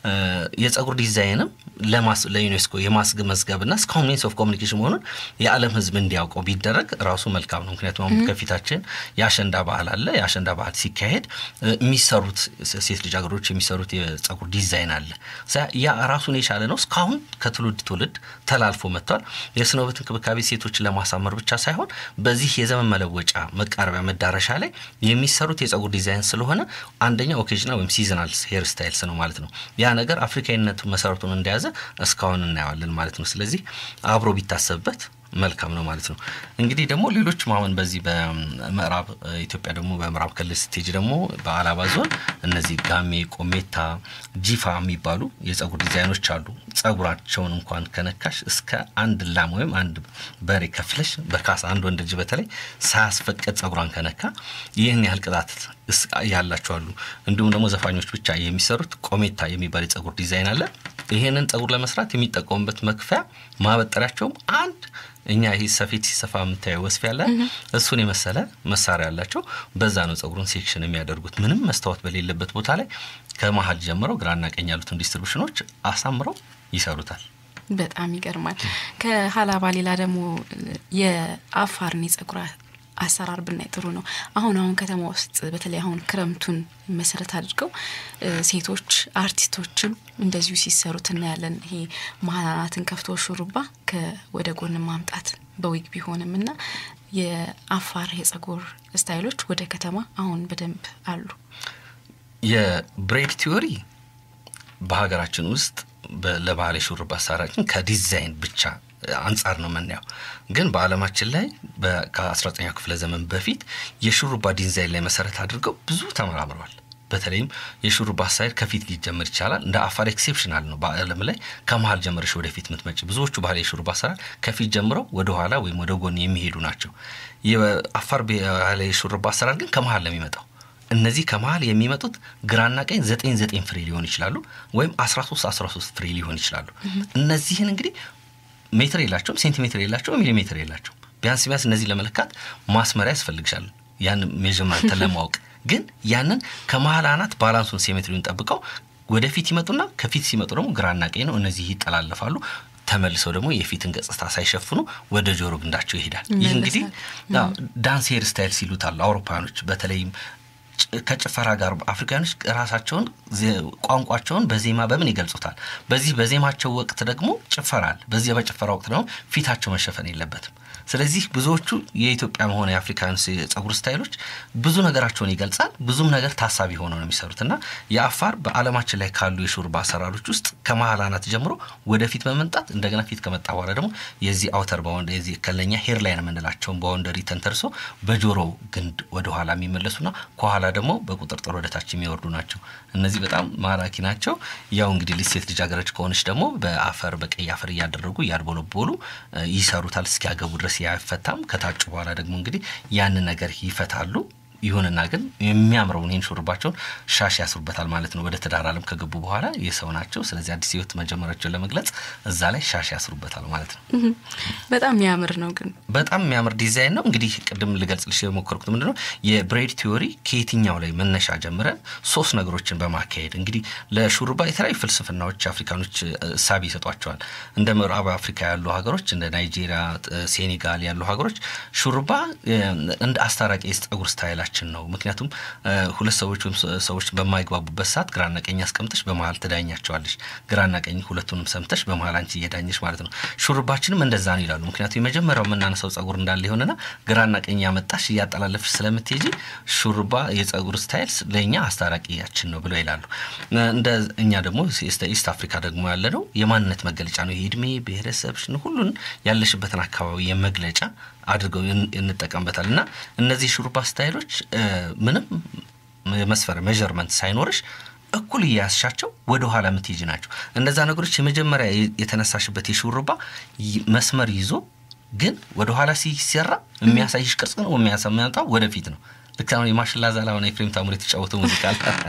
የጸጉር ዲዛይንም ለዩኔስኮ የማስመዝገብና እስካሁን ሚንስ ኦፍ ኮሚኒኬሽን መሆኑን የዓለም ሕዝብ እንዲያውቀው ቢደረግ ራሱ መልካም ነው። ምክንያቱም አሁን ከፊታችን የአሸንዳ ባህል አለ። የአሸንዳ ባህል ሲካሄድ የሚሰሩት ሴት ልጃገረዶች የሚሰሩት የጸጉር ዲዛይን አለ። ያ ራሱን የቻለ ነው። እስካሁን ከትውልድ ትውልድ ተላልፎ መጥቷል። የስነ ውበት እንክብካቤ ሴቶችን ለማሳመር ብቻ ሳይሆን በዚህ የዘመን መለወጫ መቃረቢያ መዳረሻ ላይ የሚሰሩት የጸጉር ዲዛይን ስለሆነ አንደኛ ኦኬዥናል ወይም ሲዝናል ሄር ስታይልስ ነው ማለት ነው። ያ ነገር አፍሪካዊነቱ መሰረቱን እንደያዘ እስካሁን እናየዋለን ማለት ነው። ስለዚህ አብሮ ቢታሰብበት መልካም ነው ማለት ነው። እንግዲህ ደግሞ ሌሎችም አሁን በዚህ በምዕራብ ኢትዮጵያ ደግሞ በምዕራብ ክልል ስቴጅ ደግሞ በአላባ ዞን እነዚህ ጋሜ፣ ቆሜታ፣ ጂፋ የሚባሉ የጸጉር ዲዛይኖች አሉ። ጸጉራቸውን እንኳን ከነካሽ እስከ አንድ ላም ወይም አንድ በሬ ከፍለሽ በካሳ አንድ ወንድ ልጅ በተለይ ሳያስፈቅድ ጸጉሯን ከነካ ይህን ያህል ቅጣት ያላቸው አሉ። እንዲሁም ደግሞ ዘፋኞች ብቻ የሚሰሩት ቆሜታ የሚባል የጸጉር ዲዛይን አለ። ይሄንን ጸጉር ለመስራት የሚጠቀሙበት መክፈያ ማበጠሪያቸውም አንድ እኛ ይህ ሰፌድ ሲሰፋ የምታየው ወስፍ ያለ እሱን የመሰለ መሳሪያ ያላቸው በዛ ነው ጸጉሩን ሴክሽን የሚያደርጉት። ምንም መስታወት በሌለበት ቦታ ላይ ከመሀል ጀምረው ግራና ቀኝ ያሉትን ዲስትሪቡሽኖች አሳምረው ይሰሩታል። በጣም ይገርማል። ከሀላባ ሌላ ደግሞ የአፋርን የጸጉር አሰራር ብናይ ጥሩ ነው። አሁን አሁን ከተማ ውስጥ በተለይ አሁን ክረምቱን መሰረት አድርገው ሴቶች አርቲስቶችም እንደዚሁ ሲሰሩት እናያለን። ይሄ መሀናናትን ከፍቶ ሹሩባ ወደ ጎን ማምጣት በዊግ ቢሆንም እና የአፋር የጸጉር ስታይሎች ወደ ከተማ አሁን በደንብ አሉ። የብሬድ ቲዮሪ በሀገራችን ውስጥ ለባህል የሹሩባ አሰራራችን ከዲዛይን ብቻ አንጻር ነው የምናየው። ግን በዓለማችን ላይ ከ19ኛው ክፍለ ዘመን በፊት የሹሩባ ዲዛይን ላይ መሰረት አድርገው ብዙ ተመራምረዋል። በተለይም የሹሩባ አሳይድ ከፊት ሊጀምር ይቻላል። እንደ አፋር ኤክሴፕሽናል ነው። በዓለም ላይ ከመሀል ጀምረሽ ወደፊት ምትመጪ ብዙዎቹ ባህል የሹሩባ አሰራር ከፊት ጀምረው ወደ ኋላ ወይም ወደ ጎን የሚሄዱ ናቸው። የአፋር ባህል የሹሩባ አሰራር ግን ከመሀል ነው የሚመጣው። እነዚህ ከመሀል የሚመጡት ግራና ቀኝ ዘጠኝ ዘጠኝ ፍሬ ሊሆን ይችላሉ፣ ወይም አስራ ሶስት አስራ ሶስት ፍሬ ሊሆን ይችላሉ። እነዚህን እንግዲህ ሜትር የላቸውም፣ ሴንቲሜትር የላቸውም፣ ሚሊሜትር የላቸውም። ቢያንስ ቢያንስ እነዚህ ለመለካት ማስመሪያ ያስፈልግሻል፣ ያን ሜዥርመንት ለማወቅ ግን ያንን ከመሀል አናት ባላንሱን ሴሜትሪውን ጠብቀው ወደፊት ይመጡና ከፊት ሲመጡ ደግሞ ግራና ቀኝ ነው። እነዚህ ይጠላለፋሉ። ተመልሰው ደግሞ የፊትን ገጽታ ሳይሸፍኑ ወደ ጆሮ ግንዳቸው ይሄዳል። ይህ እንግዲህ ዳንስ ሄር ስታይል ሲሉት አሉ አውሮፓውያኖች በተለይም ከጭፈራ ጋር አፍሪካኖች ራሳቸውን ቋንቋቸውን በዜማ በምን ይገልጹታል? በዚህ በዜማቸው ወቅት ደግሞ ጭፈራ አለ። በዚህ በጭፈራ ወቅት ደግሞ ፊታቸው መሸፈን የለበትም። ስለዚህ ብዙዎቹ የኢትዮጵያ መሆነ የአፍሪካን የጸጉር ስታይሎች ብዙ ነገራቸውን ይገልጻል። ብዙም ነገር ታሳቢ ሆነው ነው የሚሰሩት እና የአፋር በዓለማችን ላይ ካሉ የሹርባ አሰራሮች ውስጥ ከመሀል አናት ጀምሮ ወደፊት በመምጣት እንደገና ፊት ከመጣ በኋላ ደግሞ የዚህ አውተር ባውንድ የዚህ ከለኛ ሄር ላይን የምንላቸውን ባውንደሪ ተንተርሶ በጆሮ ግንድ ወደኋላ የሚመለሱና ከኋላ ደግሞ በቁጥርጥር ወደታች የሚወርዱ ናቸው። እነዚህ በጣም ማራኪ ናቸው። ያው እንግዲህ ልጅ ሴት ልጃገረድ ከሆነች ደግሞ በአፈር በቀይ አፈር እያደረጉ እያድቦለቦሉ ይሰሩታል እስኪያገቡ ድረስ አይፈታም። ከታጩ በኋላ ደግሞ እንግዲህ ያንን ነገር ይፈታሉ። ይሁንና ግን የሚያምረውን ይህን ሹርባቸውን ሻሽ ያስሩበታል ማለት ነው። ወደ ትዳር ዓለም ከገቡ በኋላ የሰው ናቸው። ስለዚህ አዲስ ሕይወት መጀመራቸውን ለመግለጽ እዛ ላይ ሻሽ ያስሩበታል ማለት ነው። በጣም የሚያምር ነው። ግን በጣም የሚያምር ዲዛይን ነው። እንግዲህ ቅድም ልገልጽልሽ የሞከርኩት ምንድን ነው የብሬድ ቲዮሪ ከየትኛው ላይ መነሻ ጀምረን ሶስት ነገሮችን በማካሄድ እንግዲህ ለሹሩባ የተለያዩ ፍልስፍናዎች አፍሪካኖች እሳቢ ይሰጧቸዋል። እንደ ምዕራብ አፍሪካ ያሉ ሀገሮች እንደ ናይጄሪያ፣ ሴኔጋል ያሉ ሀገሮች ሹሩባ እንደ አስታራቂ የጸጉር ስታይላቸው ችን ነው። ምክንያቱም ሁለት ሰዎች ወይም ሰዎች በማይግባቡበት ሰዓት ግራና ቀኝ አስቀምጠሽ በመሀል ትዳኛቸዋለሽ። ግራና ቀኝ ሁለቱንም ሰምተሽ በመሀል አንቺ እየዳኘሽ ማለት ነው። ሹርባችንም እንደዛ ነው ይላሉ። ምክንያቱም የመጀመሪያው የምናነሳው ጸጉር እንዳለ የሆነና ግራና ቀኝ ያመጣሽ እያጠላለፍሽ ስለምትሄጂ ሹርባ የጸጉር ስታይል ለእኛ አስታራቂያችን ነው ብለው ይላሉ። እንደ እኛ ደግሞ ኢስት አፍሪካ ደግሞ ያለ ነው የማንነት መገለጫ ነው። የእድሜ ብሔረሰብሽን ሁሉን ያለሽበትን አካባቢ የመግለጫ አድርገው እንጠቀምበታል እና እነዚህ ሹሩባ ስታይሎች ምንም መስፈር ሜዥርመንት ሳይኖርሽ እኩል እያያስሻቸው ወደ ኋላ የምትሄጂ ናቸው። እነዛ ነገሮች የመጀመሪያ የተነሳሽበት የሹሩባ መስመር ይዞ ግን ወደ ኋላ ሲሰራ የሚያሳይሽ ቅርጽ ነው የሚያመጣው ወደፊት ነው። ልክ አሁን የማሽላ ዛላ ሆነ ኤፍሬም ታምሩ የተጫወተው ሙዚቃ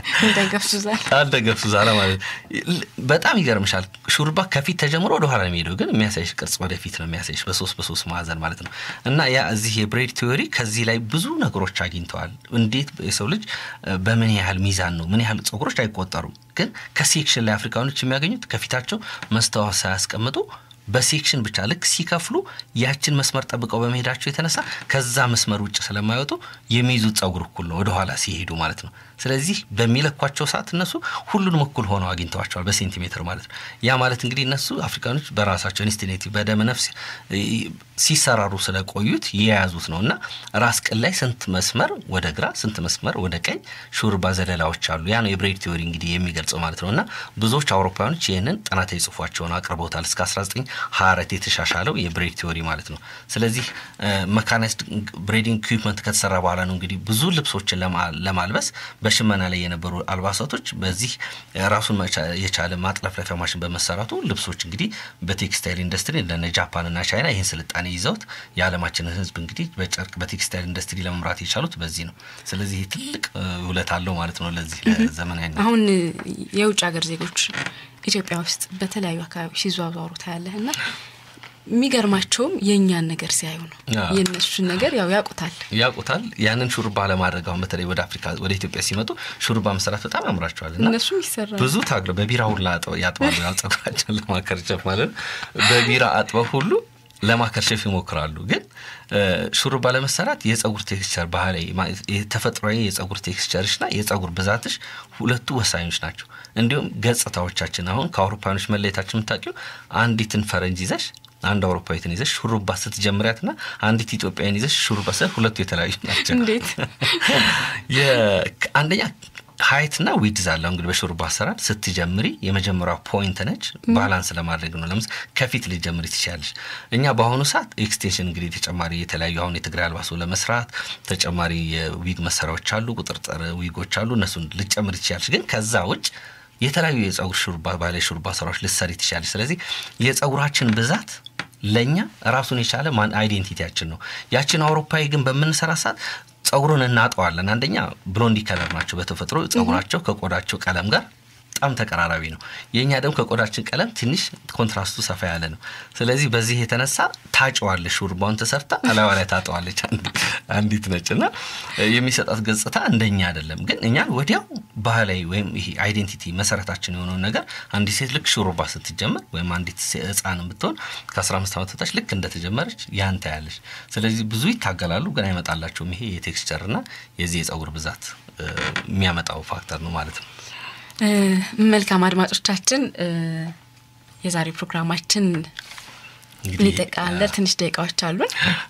አልደገብሱ ዛላ ማለት በጣም ይገርምሻል። ሹሩባ ከፊት ተጀምሮ ወደ ኋላ የሚሄደው ግን የሚያሳይሽ ቅርጽ ወደፊት ነው የሚያሳይሽ በሶስት በሶስት ማዕዘን ማለት ነው። እና ያ እዚህ የብሬድ ቲዮሪ ከዚህ ላይ ብዙ ነገሮች አግኝተዋል። እንዴት የሰው ልጅ በምን ያህል ሚዛን ነው ምን ያህል ጸጉሮች አይቆጠሩም። ግን ከሴክሽን ላይ አፍሪካኖች የሚያገኙት ከፊታቸው መስተዋት ሳያስቀምጡ በሴክሽን ብቻ ልክ ሲከፍሉ ያችን መስመር ጠብቀው በመሄዳቸው የተነሳ ከዛ መስመር ውጭ ስለማይወጡ የሚይዙት ጸጉር እኩል ነው ወደኋላ ሲሄዱ ማለት ነው። ስለዚህ በሚለኳቸው ሰዓት እነሱ ሁሉንም እኩል ሆነው አግኝተዋቸዋል በሴንቲሜትር ማለት ነው። ያ ማለት እንግዲህ እነሱ አፍሪካኖች በራሳቸው ኢንስቲኔቲቭ በደመ ነፍስ ሲሰራሩ ስለቆዩት የያዙት ነው እና ራስ ቅል ላይ ስንት መስመር ወደ ግራ ስንት መስመር ወደ ቀኝ ሹርባ ዘለላዎች አሉ። ያ ነው የብሬድ ቲዮሪ እንግዲህ የሚገልጸው ማለት ነው እና ብዙዎች አውሮፓውያኖች ይህንን ጥናታዊ ጽሑፋቸውን አቅርበውታል እስከ 1924 የተሻሻለው የብሬድ ቲዮሪ ማለት ነው። ስለዚህ መካናይዝድ ብሬዲንግ ኢኩዊፕመንት ከተሰራ በኋላ ነው እንግዲህ ብዙ ልብሶችን ለማልበስ በሽመና ላይ የነበሩ አልባሳቶች በዚህ ራሱን የቻለ ማጥለፍለፊያ ማሽን በመሰራቱ ልብሶች እንግዲህ በቴክስታይል ኢንዱስትሪ እንደነ ጃፓንና ቻይና ይህን ስልጣኔ ይዘውት የዓለማችንን ሕዝብ እንግዲህ በጨርቅ በቴክስታይል ኢንዱስትሪ ለመምራት የቻሉት በዚህ ነው። ስለዚህ ትልቅ ውለት አለው ማለት ነው ለዚህ ለዘመናዊ አሁን የውጭ ሀገር ዜጎች ኢትዮጵያ ውስጥ በተለያዩ አካባቢዎች ሲዘዋወሩ ታያለህ እና የሚገርማቸውም የእኛን ነገር ሲያዩ ነው። የእነሱን ነገር ያው ያውቁታል ያውቁታል። ያንን ሹሩባ ለማድረግ አሁን በተለይ ወደ አፍሪካ ወደ ኢትዮጵያ ሲመጡ ሹሩባ መስራት በጣም ያምራቸዋል እና እነሱም ይሰራል። ብዙ ታግለው በቢራ ሁላ ያጥባሉ። ያው ጸጉራቸውን ለማከርቸፍ ማለት ነው። በቢራ አጥበው ሁሉ ለማከርሸፍ ይሞክራሉ። ግን ሹሩባ ለመሰራት የጸጉር ቴክስቸር ባህላዊ ተፈጥሯዊ የጸጉር ቴክስቸርሽና የጸጉር ብዛትሽ ሁለቱ ወሳኞች ናቸው። እንዲሁም ገጽታዎቻችን አሁን ከአውሮፓኖች መለየታችን የምታውቂው አንዲትን ፈረንጅ ይዘሽ አንድ አውሮፓዊትን ይዘሽ ሹሩባ ስትጀምሪያትና አንዲት ኢትዮጵያን ይዘሽ ሹሩባ ስለ ሁለቱ የተለያዩ ናቸው። እንዴት አንደኛ ሀይትና ዊድዝ አለው እንግዲህ በሹሩባ አሰራር ስትጀምሪ የመጀመሪያው ፖይንት ነች። ባላንስ ለማድረግ ነው። ለምስ ከፊት ልጀምሪ ትችላለች። እኛ በአሁኑ ሰዓት ኤክስቴንሽን እንግዲህ ተጨማሪ የተለያዩ አሁን የትግራይ አልባሶ ለመስራት ተጨማሪ የዊግ መሰሪያዎች አሉ፣ ቁጥርጥር ዊጎች አሉ። እነሱን ልጨምር ትችላለች። ግን ከዛ ውጭ የተለያዩ የጸጉር ሹሩባ ባህላዊ ሹሩባ ስራዎች ልትሰሪ ትችላለች። ስለዚህ የጸጉራችን ብዛት ለእኛ ራሱን የቻለ ማን አይዴንቲቲያችን ነው። ያችን አውሮፓዊ ግን በምንሰራ ሰዓት ጸጉሩን እናጠዋለን። አንደኛ ብሎንዲ ከለር ናቸው በተፈጥሮ ጸጉራቸው ከቆዳቸው ቀለም ጋር በጣም ተቀራራቢ ነው። የእኛ ደግሞ ከቆዳችን ቀለም ትንሽ ኮንትራስቱ ሰፋ ያለ ነው። ስለዚህ በዚህ የተነሳ ታጨዋለች፣ ሹርባውን ተሰርታ አላዋ ላይ ታጠዋለች አንዲት ነጭ እና የሚሰጣት ገጽታ እንደኛ አይደለም። ግን እኛን ወዲያው ባህላዊ ወይም ይሄ አይዴንቲቲ መሰረታችን የሆነውን ነገር አንዲት ሴት ልክ ሹሩባ ስትጀመር ወይም አንዲት ሕፃን ብትሆን ከ15 ዓመት በታች ልክ እንደተጀመረች ያን ታያለች። ስለዚህ ብዙ ይታገላሉ፣ ግን አይመጣላቸውም። ይሄ የቴክስቸርና የዚህ የጸጉር ብዛት የሚያመጣው ፋክተር ነው ማለት ነው። መልካም አድማጮቻችን፣ የዛሬ ፕሮግራማችን ሊጠቃለል ትንሽ ደቂቃዎች አሉን።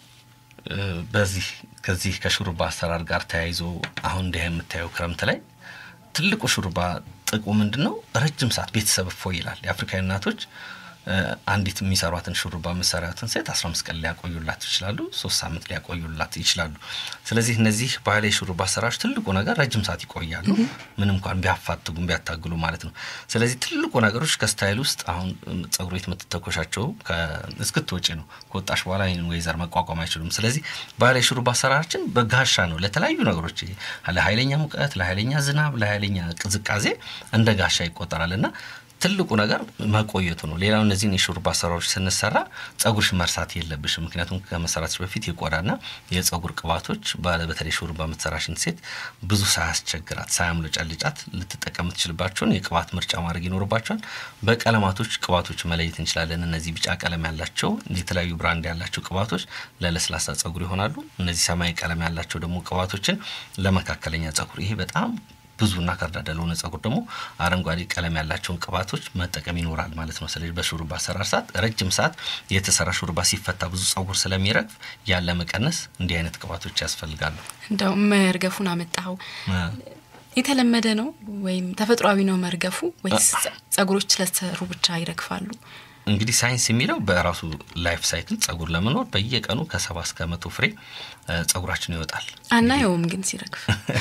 በዚህ ከዚህ ከሹሩባ አሰራር ጋር ተያይዞ አሁን እንዲህ የምታየው ክረምት ላይ ትልቁ ሹሩባ ጥቅሙ ምንድን ነው? ረጅም ሰዓት ቤተሰብ እፎ ይላል። የአፍሪካዊ እናቶች አንዲት የሚሰሯትን ሹሩባ መሰሪያትን ሴት አስራ አምስት ቀን ሊያቆዩላት ይችላሉ። ሶስት ሳምንት ሊያቆዩላት ይችላሉ። ስለዚህ እነዚህ ባህላዊ ሹሩባ አሰራሮች ትልቁ ነገር ረጅም ሰዓት ይቆያሉ፣ ምንም እንኳን ቢያፋትጉም ቢያታግሉ ማለት ነው። ስለዚህ ትልቁ ነገሮች ከስታይል ውስጥ አሁን ጸጉር ቤት የምትተኮሻቸው እስክትወጪ ነው። ከወጣሽ በኋላ ይህን ወይዘር መቋቋም አይችሉም። ስለዚህ ባህላዊ ሹሩባ አሰራራችን በጋሻ ነው ለተለያዩ ነገሮች ለኃይለኛ ሙቀት፣ ለኃይለኛ ዝናብ፣ ለኃይለኛ ቅዝቃዜ እንደ ጋሻ ይቆጠራል እና ትልቁ ነገር መቆየቱ ነው። ሌላው እነዚህን የሹሩባ አሰራሮች ስንሰራ ጸጉርሽ መርሳት የለብሽም። ምክንያቱም ከመሰራትሽ በፊት የቆዳና የጸጉር ቅባቶች በተለይ ሹሩባ የምትሰራሽን ሴት ብዙ ሳያስቸግራት ሳያምለጨልጫት ልትጠቀም የምትችልባቸውን የቅባት ምርጫ ማድረግ ይኖርባቸዋል። በቀለማቶች ቅባቶች መለየት እንችላለን። እነዚህ ቢጫ ቀለም ያላቸው የተለያዩ ብራንድ ያላቸው ቅባቶች ለለስላሳ ጸጉር ይሆናሉ። እነዚህ ሰማያዊ ቀለም ያላቸው ደግሞ ቅባቶችን ለመካከለኛ ጸጉር ይሄ በጣም ብዙና ከርዳዳ ለሆነ ጸጉር ደግሞ አረንጓዴ ቀለም ያላቸውን ቅባቶች መጠቀም ይኖራል ማለት ነው። ስለዚህ በሹሩባ አሰራር ሰዓት ረጅም ሰዓት የተሰራ ሹሩባ ሲፈታ ብዙ ጸጉር ስለሚረግፍ ያለ መቀነስ እንዲህ አይነት ቅባቶች ያስፈልጋሉ። እንደው መርገፉን አመጣኸው የተለመደ ነው ወይም ተፈጥሯዊ ነው መርገፉ ወይስ ጸጉሮች ስለተሰሩ ብቻ ይረግፋሉ? እንግዲህ ሳይንስ የሚለው በራሱ ላይፍ ሳይክል ጸጉር ለመኖር በየቀኑ ከሰባ እስከ መቶ ፍሬ ጸጉራችን ይወጣል። አናየውም ግን ሲረግፍ።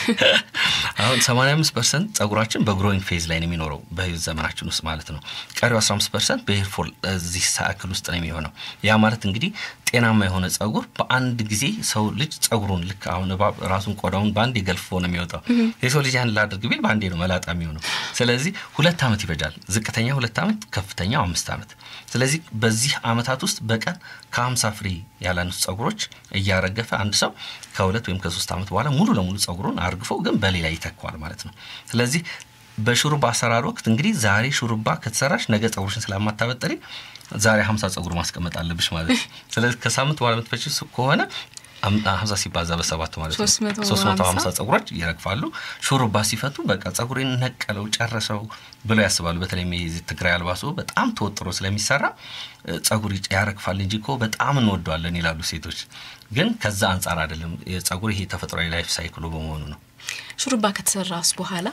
አሁን 85 ፐርሰንት ጸጉራችን በግሮዊንግ ፌዝ ላይ ነው የሚኖረው በህይወት ዘመናችን ውስጥ ማለት ነው። ቀሪው 15 ፐርሰንት በሄር ፎል እዚህ ሳይክል ውስጥ ነው የሚሆነው። ያ ማለት እንግዲህ ጤናማ የሆነ ጸጉር በአንድ ጊዜ ሰው ልጅ ጸጉሩን ልክ አሁን እባብ ራሱን ቆዳውን በአንድ ገልፎ ነው የሚወጣው። የሰው ልጅ ያን ላድርግ ቢል በአንዴ ነው መላጣ የሚሆነው። ስለዚህ ሁለት ዓመት ይፈጃል። ዝቅተኛ ሁለት ዓመት፣ ከፍተኛው አምስት ዓመት። ስለዚህ በዚህ ዓመታት ውስጥ በቀን ከሀምሳ ፍሬ ያላነሱ ጸጉሮች እያረገፈ አንድ ሰው ከሁለት ወይም ከሶስት ዓመት በኋላ ሙሉ ለሙሉ ጸጉሩን አርግፎ ግን በሌላ ይተኳል ማለት ነው። ስለዚህ በሹሩባ አሰራር ወቅት እንግዲህ ዛሬ ሹሩባ ከተሰራሽ ነገ ጸጉርሽን ስለማታበጠሪ ዛሬ ሀምሳ ጸጉር ማስቀመጥ አለብሽ ማለት ነው። ስለዚህ ከሳምንት በኋላ የምትፈች ከሆነ ሀምሳ ሲባዛ በሰባት ማለት ነው ሶስት መቶ ሀምሳ ጸጉሮች ይረግፋሉ። ሹሩባ ሲፈቱ በቃ ጸጉሬን ነቀለው ጨረሰው ብለው ያስባሉ። በተለይ ትግራይ አልባሶ በጣም ተወጥሮ ስለሚሰራ ጸጉር ያረግፋል እንጂ እኮ በጣም እንወደዋለን ይላሉ ሴቶች። ግን ከዛ አንጻር አይደለም። የጸጉር ይሄ ተፈጥሯዊ ላይፍ ሳይክሉ በመሆኑ ነው። ሹሩባ ከተሰራስ በኋላ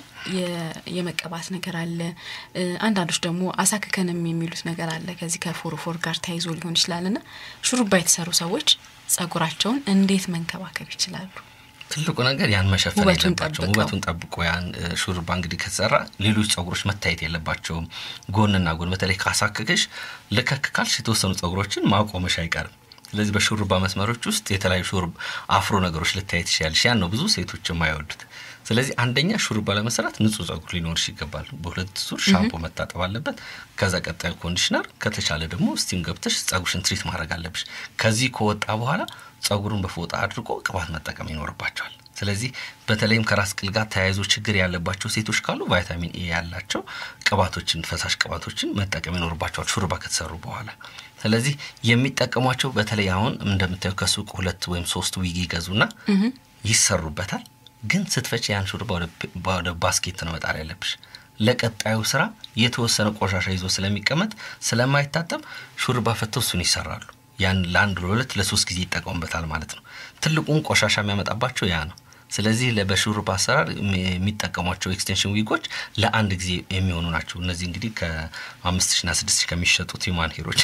የመቀባት ነገር አለ። አንዳንዶች ደግሞ አሳክከንም የሚሉት ነገር አለ። ከዚህ ከፎሮፎር ጋር ተያይዞ ሊሆን ይችላል እና ሹሩባ የተሰሩ ሰዎች ጸጉራቸውን እንዴት መንከባከብ ይችላሉ? ትልቁ ነገር ያን መሸፈን የለባቸውም። ውበቱን ጠብቆ ያን ሹሩባ እንግዲህ ከተሰራ ሌሎች ጸጉሮች መታየት የለባቸውም። ጎንና ጎን በተለይ ካሳክክሽ ልከክካልሽ የተወሰኑ ጸጉሮችን ማቆመሽ አይቀርም። ስለዚህ በሹሩባ መስመሮች ውስጥ የተለያዩ ሹሩባ አፍሮ ነገሮች ልታይ ትችያለሽ። ያን ነው ብዙ ሴቶች የማይወዱት። ስለዚህ አንደኛ ሹሩባ ለመሰራት ንጹህ ጸጉር ሊኖርሽ ይገባል። በሁለት ዙር ሻምፖ መታጠብ አለበት። ከዛ ቀጣዩ ኮንዲሽነር፣ ከተቻለ ደግሞ ስቲም ገብተሽ ጸጉርሽን ትሪት ማድረግ አለብሽ። ከዚህ ከወጣ በኋላ ጸጉሩን በፎጣ አድርጎ ቅባት መጠቀም ይኖርባቸዋል። ስለዚህ በተለይም ከራስ ቅል ጋር ተያይዞ ችግር ያለባቸው ሴቶች ካሉ ቫይታሚን ኤ ያላቸው ቅባቶችን፣ ፈሳሽ ቅባቶችን መጠቀም ይኖርባቸዋል ሹሩባ ከተሰሩ በኋላ። ስለዚህ የሚጠቀሟቸው በተለይ አሁን እንደምታየው ከሱቅ ሁለት ወይም ሶስት ዊግ ይገዙና ይሰሩበታል። ግን ስትፈጭ ያን ሹሩባ ወደ ባስኬት ነው መጣል ያለብሽ። ለቀጣዩ ስራ የተወሰነ ቆሻሻ ይዞ ስለሚቀመጥ ስለማይታጠብ ሹሩባ ፈተው እሱን ይሰራሉ። ያን ለአንድ ለሁለት ለሶስት ጊዜ ይጠቀሙበታል ማለት ነው። ትልቁን ቆሻሻ የሚያመጣባቸው ያ ነው። ስለዚህ በሹሩባ አሰራር የሚጠቀሟቸው ኤክስቴንሽን ዊጎች ለአንድ ጊዜ የሚሆኑ ናቸው። እነዚህ እንግዲህ ከአምስት ሺና ስድስት ሺ ከሚሸጡት ሂውማን ሄሮች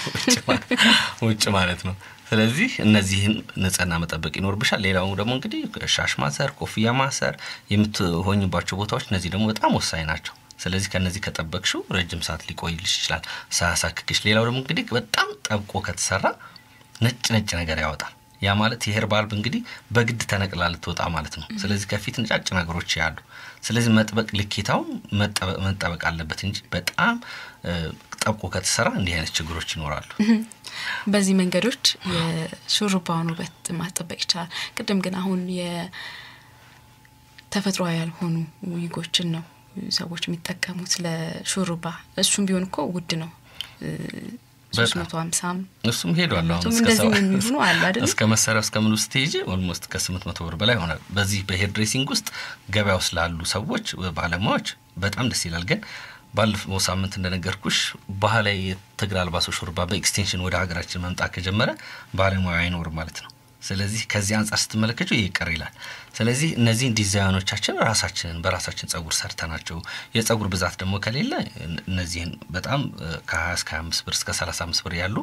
ውጭ ማለት ነው። ስለዚህ እነዚህን ንጽህና መጠበቅ ይኖርብሻል። ሌላው ደግሞ እንግዲህ ሻሽ ማሰር፣ ኮፍያ ማሰር የምትሆኝባቸው ቦታዎች እነዚህ ደግሞ በጣም ወሳኝ ናቸው። ስለዚህ ከነዚህ ከጠበቅሽው ረጅም ሰዓት ሊቆይልሽ ይችላል ሳያሳክክሽ። ሌላው ደግሞ እንግዲህ በጣም ጠብቆ ከተሰራ ነጭ ነጭ ነገር ያወጣል። ያ ማለት የሄር ባልብ እንግዲህ በግድ ተነቅላ ልትወጣ ማለት ነው። ስለዚህ ከፊት ነጫጭ ነገሮች ያሉ፣ ስለዚህ መጥበቅ ልኬታው መጠበቅ አለበት እንጂ በጣም ጠብቆ ከተሰራ እንዲህ አይነት ችግሮች ይኖራሉ። በዚህ መንገዶች የሹሩባውን ውበት ማስጠበቅ ይቻላል። ቅድም ግን አሁን የተፈጥሯዊ ያልሆኑ ዊጎችን ነው ሰዎች የሚጠቀሙት ለሹሩባ። እሱም ቢሆን እኮ ውድ ነው። ሶስት መቶ ሀምሳም እሱም ሄዷል። አሁን እንደዚህ የሚሆኑ አሉ አይደል? እስከ መሰሪያው እስከ ምን ውስጥ ሄጂ ኦልሞስት ከስምንት መቶ ብር በላይ ይሆናል። በዚህ በሄር ድሬሲንግ ውስጥ ገበያ ውስጥ ላሉ ሰዎች ባለሙያዎች በጣም ደስ ይላል። ግን ባለፈው ሳምንት እንደነገርኩሽ ባህላዊ የትግል አልባሶ ሹሩባ በኤክስቴንሽን ወደ ሀገራችን መምጣት ከጀመረ ባለሙያ አይኖርም ማለት ነው። ስለዚህ ከዚህ አንጻር ስትመለከቱ ይህ ይቀር ይላል። ስለዚህ እነዚህን ዲዛይኖቻችን ራሳችንን በራሳችን ጸጉር ሰርተናቸው የጸጉር ብዛት ደግሞ ከሌለ እነዚህን በጣም ከ20 እስከ 25 ብር እስከ 35 ብር ያሉ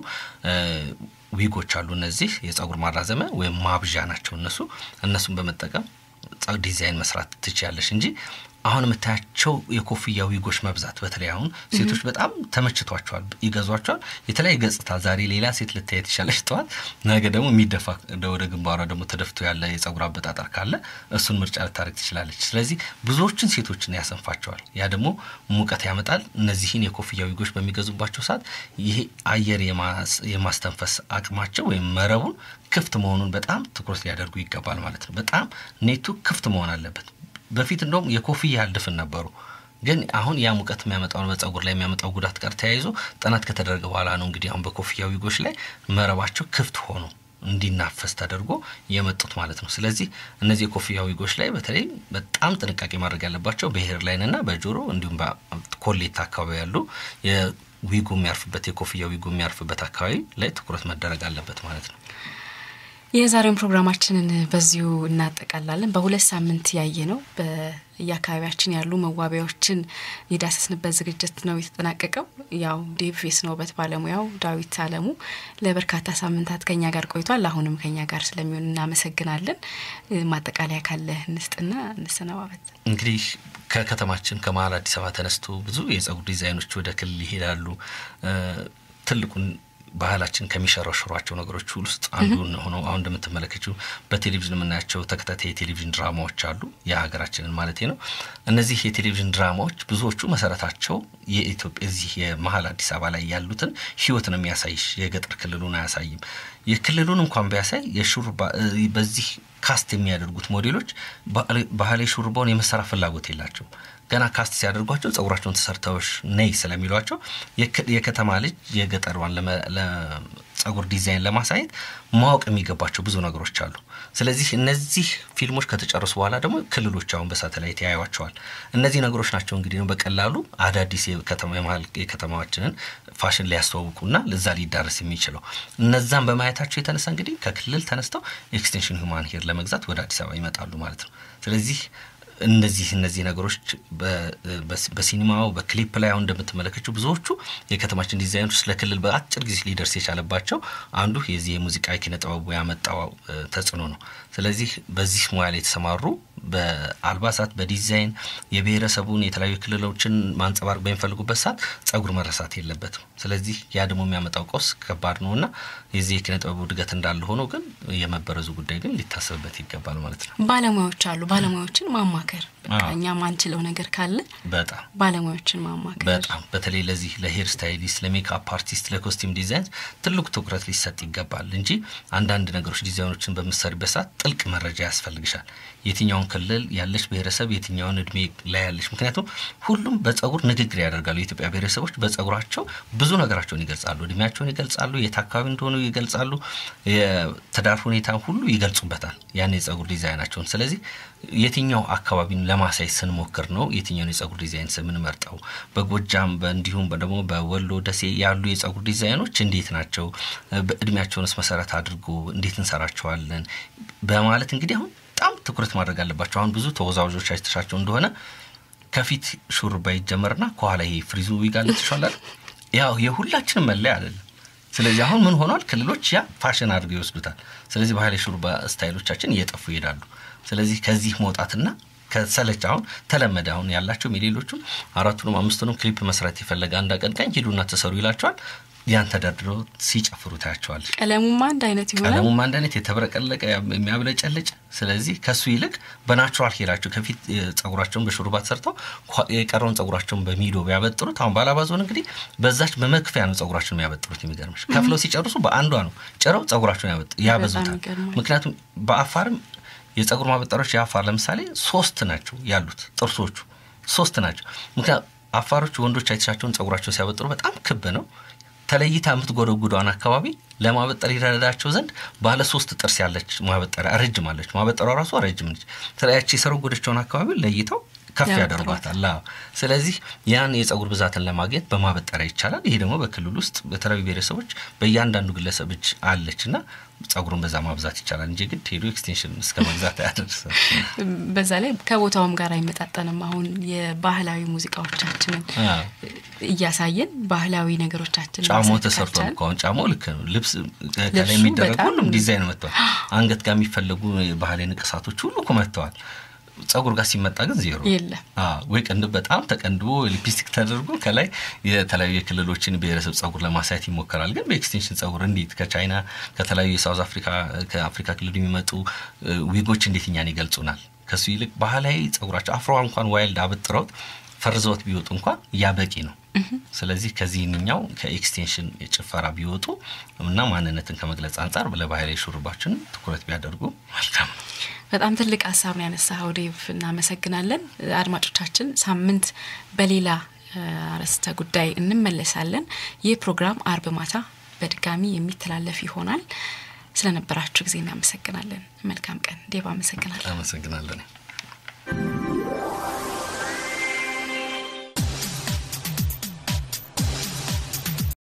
ዊጎች አሉ። እነዚህ የጸጉር ማራዘሚያ ወይም ማብዣ ናቸው። እነሱ እነሱን በመጠቀም ዲዛይን መስራት ትችያለሽ እንጂ አሁን የምታያቸው የኮፍያ ዊጎች መብዛት በተለይ አሁን ሴቶች በጣም ተመችቷቸዋል፣ ይገዟቸዋል። የተለያየ ገጽታ ዛሬ ሌላ ሴት ልታይ ትችላለች ጠዋት፣ ነገ ደግሞ የሚደፋ ወደ ግንባሯ ደግሞ ተደፍቶ ያለ የጸጉር አበጣጠር ካለ እሱን ምርጫ ልታደርግ ትችላለች። ስለዚህ ብዙዎችን ሴቶችን ያሰንፋቸዋል። ያ ደግሞ ሙቀት ያመጣል። እነዚህን የኮፍያ ዊጎች በሚገዙባቸው ሰዓት ይሄ አየር የማስተንፈስ አቅማቸው ወይም መረቡን ክፍት መሆኑን በጣም ትኩረት ሊያደርጉ ይገባል ማለት ነው። በጣም ኔቱ ክፍት መሆን አለበት። በፊት እንደውም የኮፍያ ያህል ድፍን ነበሩ። ግን አሁን ያ ሙቀት የሚያመጣውን በጸጉር ላይ የሚያመጣው ጉዳት ጋር ተያይዞ ጥናት ከተደረገ በኋላ ነው እንግዲህ አሁን በኮፍያ ዊጎች ላይ መረባቸው ክፍት ሆኖ እንዲናፈስ ተደርጎ የመጡት ማለት ነው። ስለዚህ እነዚህ የኮፍያ ዊጎች ላይ በተለይ በጣም ጥንቃቄ ማድረግ ያለባቸው በሄር ላይንና በጆሮ እንዲሁም በኮሌታ አካባቢ ያሉ የዊጉ የሚያርፍበት የኮፍያ ዊጉ የሚያርፍበት አካባቢ ላይ ትኩረት መደረግ አለበት ማለት ነው። የዛሬውን ፕሮግራማችንን በዚሁ እናጠቃላለን። በሁለት ሳምንት ያየ ነው በየአካባቢያችን ያሉ መዋቢያዎችን የዳሰስንበት ዝግጅት ነው የተጠናቀቀው። ያው ዴቭ የስነ ውበት ባለሙያው ዳዊት አለሙ ለበርካታ ሳምንታት ከኛ ጋር ቆይቷል። አሁንም ከኛ ጋር ስለሚሆን እናመሰግናለን። ማጠቃለያ ካለ እንስጥና እንሰነባበት። እንግዲህ ከከተማችን ከመሀል አዲስ አበባ ተነስቶ ብዙ የጸጉር ዲዛይኖች ወደ ክልል ይሄዳሉ። ትልቁን ባህላችን ከሚሸረሽሯቸው ነገሮች ውስጥ አንዱ ሆነው አሁን እንደምትመለከችው በቴሌቪዥን የምናያቸው ተከታታይ የቴሌቪዥን ድራማዎች አሉ። የሀገራችንን ማለት ነው። እነዚህ የቴሌቪዥን ድራማዎች ብዙዎቹ መሰረታቸው የኢትዮጵያ እዚህ የመሀል አዲስ አበባ ላይ ያሉትን ሕይወት ነው የሚያሳይሽ። የገጠር ክልሉን አያሳይም። የክልሉን እንኳን ቢያሳይ የሹሩባ በዚህ ካስት የሚያደርጉት ሞዴሎች ባህላዊ ሹሩባውን የመሰራ ፍላጎት የላቸው ገና ካስት ሲያደርጓቸው ጸጉራቸውን ተሰርተውሽ ነይ ስለሚሏቸው የከተማ ልጅ የገጠሯን ለጸጉር ዲዛይን ለማሳየት ማወቅ የሚገባቸው ብዙ ነገሮች አሉ። ስለዚህ እነዚህ ፊልሞች ከተጨረሱ በኋላ ደግሞ ክልሎች አሁን በሳተላይት ያዩዋቸዋል። እነዚህ ነገሮች ናቸው እንግዲህ ነው በቀላሉ አዳዲስ የመሀል የከተማችንን ፋሽን ሊያስተዋውቁና ለዛ ሊዳረስ የሚችለው እነዛን በማየታቸው የተነሳ እንግዲህ ከክልል ተነስተው ኤክስቴንሽን ሁማን ሄር ለመግዛት ወደ አዲስ አበባ ይመጣሉ ማለት ነው። ስለዚህ እነዚህ እነዚህ ነገሮች በሲኒማው በክሊፕ ላይ አሁን እንደምትመለከችው ብዙዎቹ የከተማችን ዲዛይኖች ለክልል በአጭር ጊዜ ሊደርስ የቻለባቸው አንዱ የዚህ የሙዚቃ ኪነ ጥበቡ ያመጣው ተጽዕኖ ነው። ስለዚህ በዚህ ሙያ ላይ የተሰማሩ በአልባሳት በዲዛይን የብሔረሰቡን የተለያዩ ክልሎችን ማንጸባረቅ በሚፈልጉበት ሰዓት ጸጉር መረሳት የለበትም። ስለዚህ ያ ደግሞ የሚያመጣው ቀውስ ከባድ ነው እና የዚህ የኪነ ጥበቡ እድገት እንዳለ ሆኖ ግን የመበረዙ ጉዳይ ግን ሊታሰብበት ይገባል ማለት ነው። ባለሙያዎች አሉ። ባለሙያዎችን ማማከር እኛ ማንችለው ነገር ካለ በጣም ባለሙያዎችን ማማከር በጣም በተለይ ለዚህ ለሄር ስታይሊስት፣ ለሜካፕ አርቲስት፣ ለኮስቲም ዲዛይን ትልቁ ትኩረት ሊሰጥ ይገባል እንጂ አንዳንድ ነገሮች ዲዛይኖችን በምትሰሪበት ሰዓት ጥልቅ መረጃ ያስፈልግሻል። የትኛውን ክልል ያለች ብሔረሰብ የትኛውን እድሜ ላይ ያለች፣ ምክንያቱም ሁሉም በጸጉር ንግግር ያደርጋሉ። የኢትዮጵያ ብሔረሰቦች በጸጉራቸው ብዙ ነገራቸውን ይገልጻሉ። እድሜያቸውን ይገልጻሉ፣ የት አካባቢ እንደሆኑ ይገልጻሉ፣ የትዳር ሁኔታ ሁሉ ይገልጹበታል ያን የጸጉር ዲዛይናቸውን። ስለዚህ የትኛው አካባቢን ለማሳየት ስንሞክር ነው የትኛውን የጸጉር ዲዛይን ስምንመርጠው። በጎጃም እንዲሁም ደግሞ በወሎ ደሴ ያሉ የጸጉር ዲዛይኖች እንዴት ናቸው፣ በእድሜያቸውንስ መሰረት አድርጎ እንዴት እንሰራቸዋለን በማለት እንግዲህ አሁን በጣም ትኩረት ማድረግ አለባቸው። አሁን ብዙ ተወዛዋዦች አይተሻቸው እንደሆነ ከፊት ሹሩባ ይጀመርና ከኋላ ይሄ ፍሪዙ ዊጋለት ይሻላል። ያው የሁላችንም መለያ አይደለም። ስለዚህ አሁን ምን ሆኗል? ክልሎች ያ ፋሽን አድርገው ይወስዱታል። ስለዚህ ባህላዊ ሹሩባ ስታይሎቻችን እየጠፉ ይሄዳሉ። ስለዚህ ከዚህ መውጣትና ከሰለች አሁን ተለመደ። አሁን ያላቸውም የሌሎቹም አራቱንም አምስቱንም ክሊፕ መስራት የፈለገ አንድ አቀንቃኝ ሂዱና ተሰሩ ይላቸዋል። ያን ተደርድረው ሲጨፍሩ ታያቸዋለች። ቀለሙማ አንድ አይነት ይሆናል። ቀለሙም አንድ አይነት የተብረቀለቀ የሚያብለጨልጭ። ስለዚህ ከሱ ይልቅ በናቹራል ሄራቸው ከፊት ጸጉራቸውን በሹሩባ ተሰርተው የቀረውን ጸጉራቸውን በሚዶ ቢያበጥሩት፣ አሁን ባላባዞን እንግዲህ በዛች በመክፈያ ነው ጸጉራቸውን የሚያበጥሩት። የሚገርምሽ ከፍለው ሲጨርሱ በአንዷ ነው ጭረው ጸጉራቸውን ያበዙታል። ምክንያቱም በአፋርም የጸጉር ማበጠሪያዎች የአፋር ለምሳሌ ሶስት ናቸው ያሉት ጥርሶቹ ሶስት ናቸው። ምክንያቱም አፋሮች ወንዶች አይተሻቸውን ጸጉራቸውን ሲያበጥሩ በጣም ክብ ነው ተለይታ የምትጎደጉደዋን አካባቢ ለማበጠር ይረዳቸው ዘንድ ባለ ሶስት ጥርስ ያለች ማበጠሪያ ረጅም አለች። ማበጠሪያ ራሷ ረጅም ነች። ተለያች የሰረጎደችውን አካባቢ ለይተው ከፍ ያደርጓታል። ስለዚህ ያን የጸጉር ብዛትን ለማግኘት በማበጠሪያ ይቻላል። ይሄ ደግሞ በክልል ውስጥ በተለያዩ ብሔረሰቦች በእያንዳንዱ ግለሰብ እጅ አለች እና ጸጉሩን በዛ ማብዛት ይቻላል እንጂ ግድ ሄዶ ኤክስቴንሽን እስከ መግዛት አያደርሰም። በዛ ላይ ከቦታውም ጋር አይመጣጠንም። አሁን የባህላዊ ሙዚቃዎቻችንን እያሳየን ባህላዊ ነገሮቻችን ጫማው ተሰርቷል እኮ አሁን ጫማው ልክ ነው። ልብስ ከላይ የሚደረግ ሁሉም ዲዛይን መጥተዋል። አንገት ጋር የሚፈለጉ ባህላዊ ንቅሳቶች ሁሉ እኮ መጥተዋል። ጸጉር ጋር ሲመጣ ግን ዜሮ የለም። ወይ ቅንድብ በጣም ተቀንድቦ ሊፕስቲክ ተደርጎ ከላይ የተለያዩ የክልሎችን ብሔረሰብ ጸጉር ለማሳየት ይሞከራል። ግን በኤክስቴንሽን ጸጉር እንዴት ከቻይና ከተለያዩ የሳውዝ አፍሪካ ከአፍሪካ ክልል የሚመጡ ዊጎች እንዴት እኛን ይገልጹናል? ከሱ ይልቅ ባህላዊ ጸጉራቸው አፍሮ እንኳን ዋይልድ አበጥረውት ፈርዘውት ቢወጡ እንኳን ያ በቂ ነው። ስለዚህ ከዚህኛው ከኤክስቴንሽን የጭፈራ ቢወጡ እና ማንነትን ከመግለጽ አንጻር ለባህላዊ ሹሩባችን ትኩረት ቢያደርጉ መልካም ነው። በጣም ትልቅ ሀሳብ ነው ያነሳኸው ዴቭ፣ እናመሰግናለን። አድማጮቻችን ሳምንት በሌላ አርዕስተ ጉዳይ እንመለሳለን። ይህ ፕሮግራም አርብ ማታ በድጋሚ የሚተላለፍ ይሆናል። ስለነበራችሁ ጊዜ እናመሰግናለን። መልካም ቀን ዴቭ። አመሰግናለን። አመሰግናለን።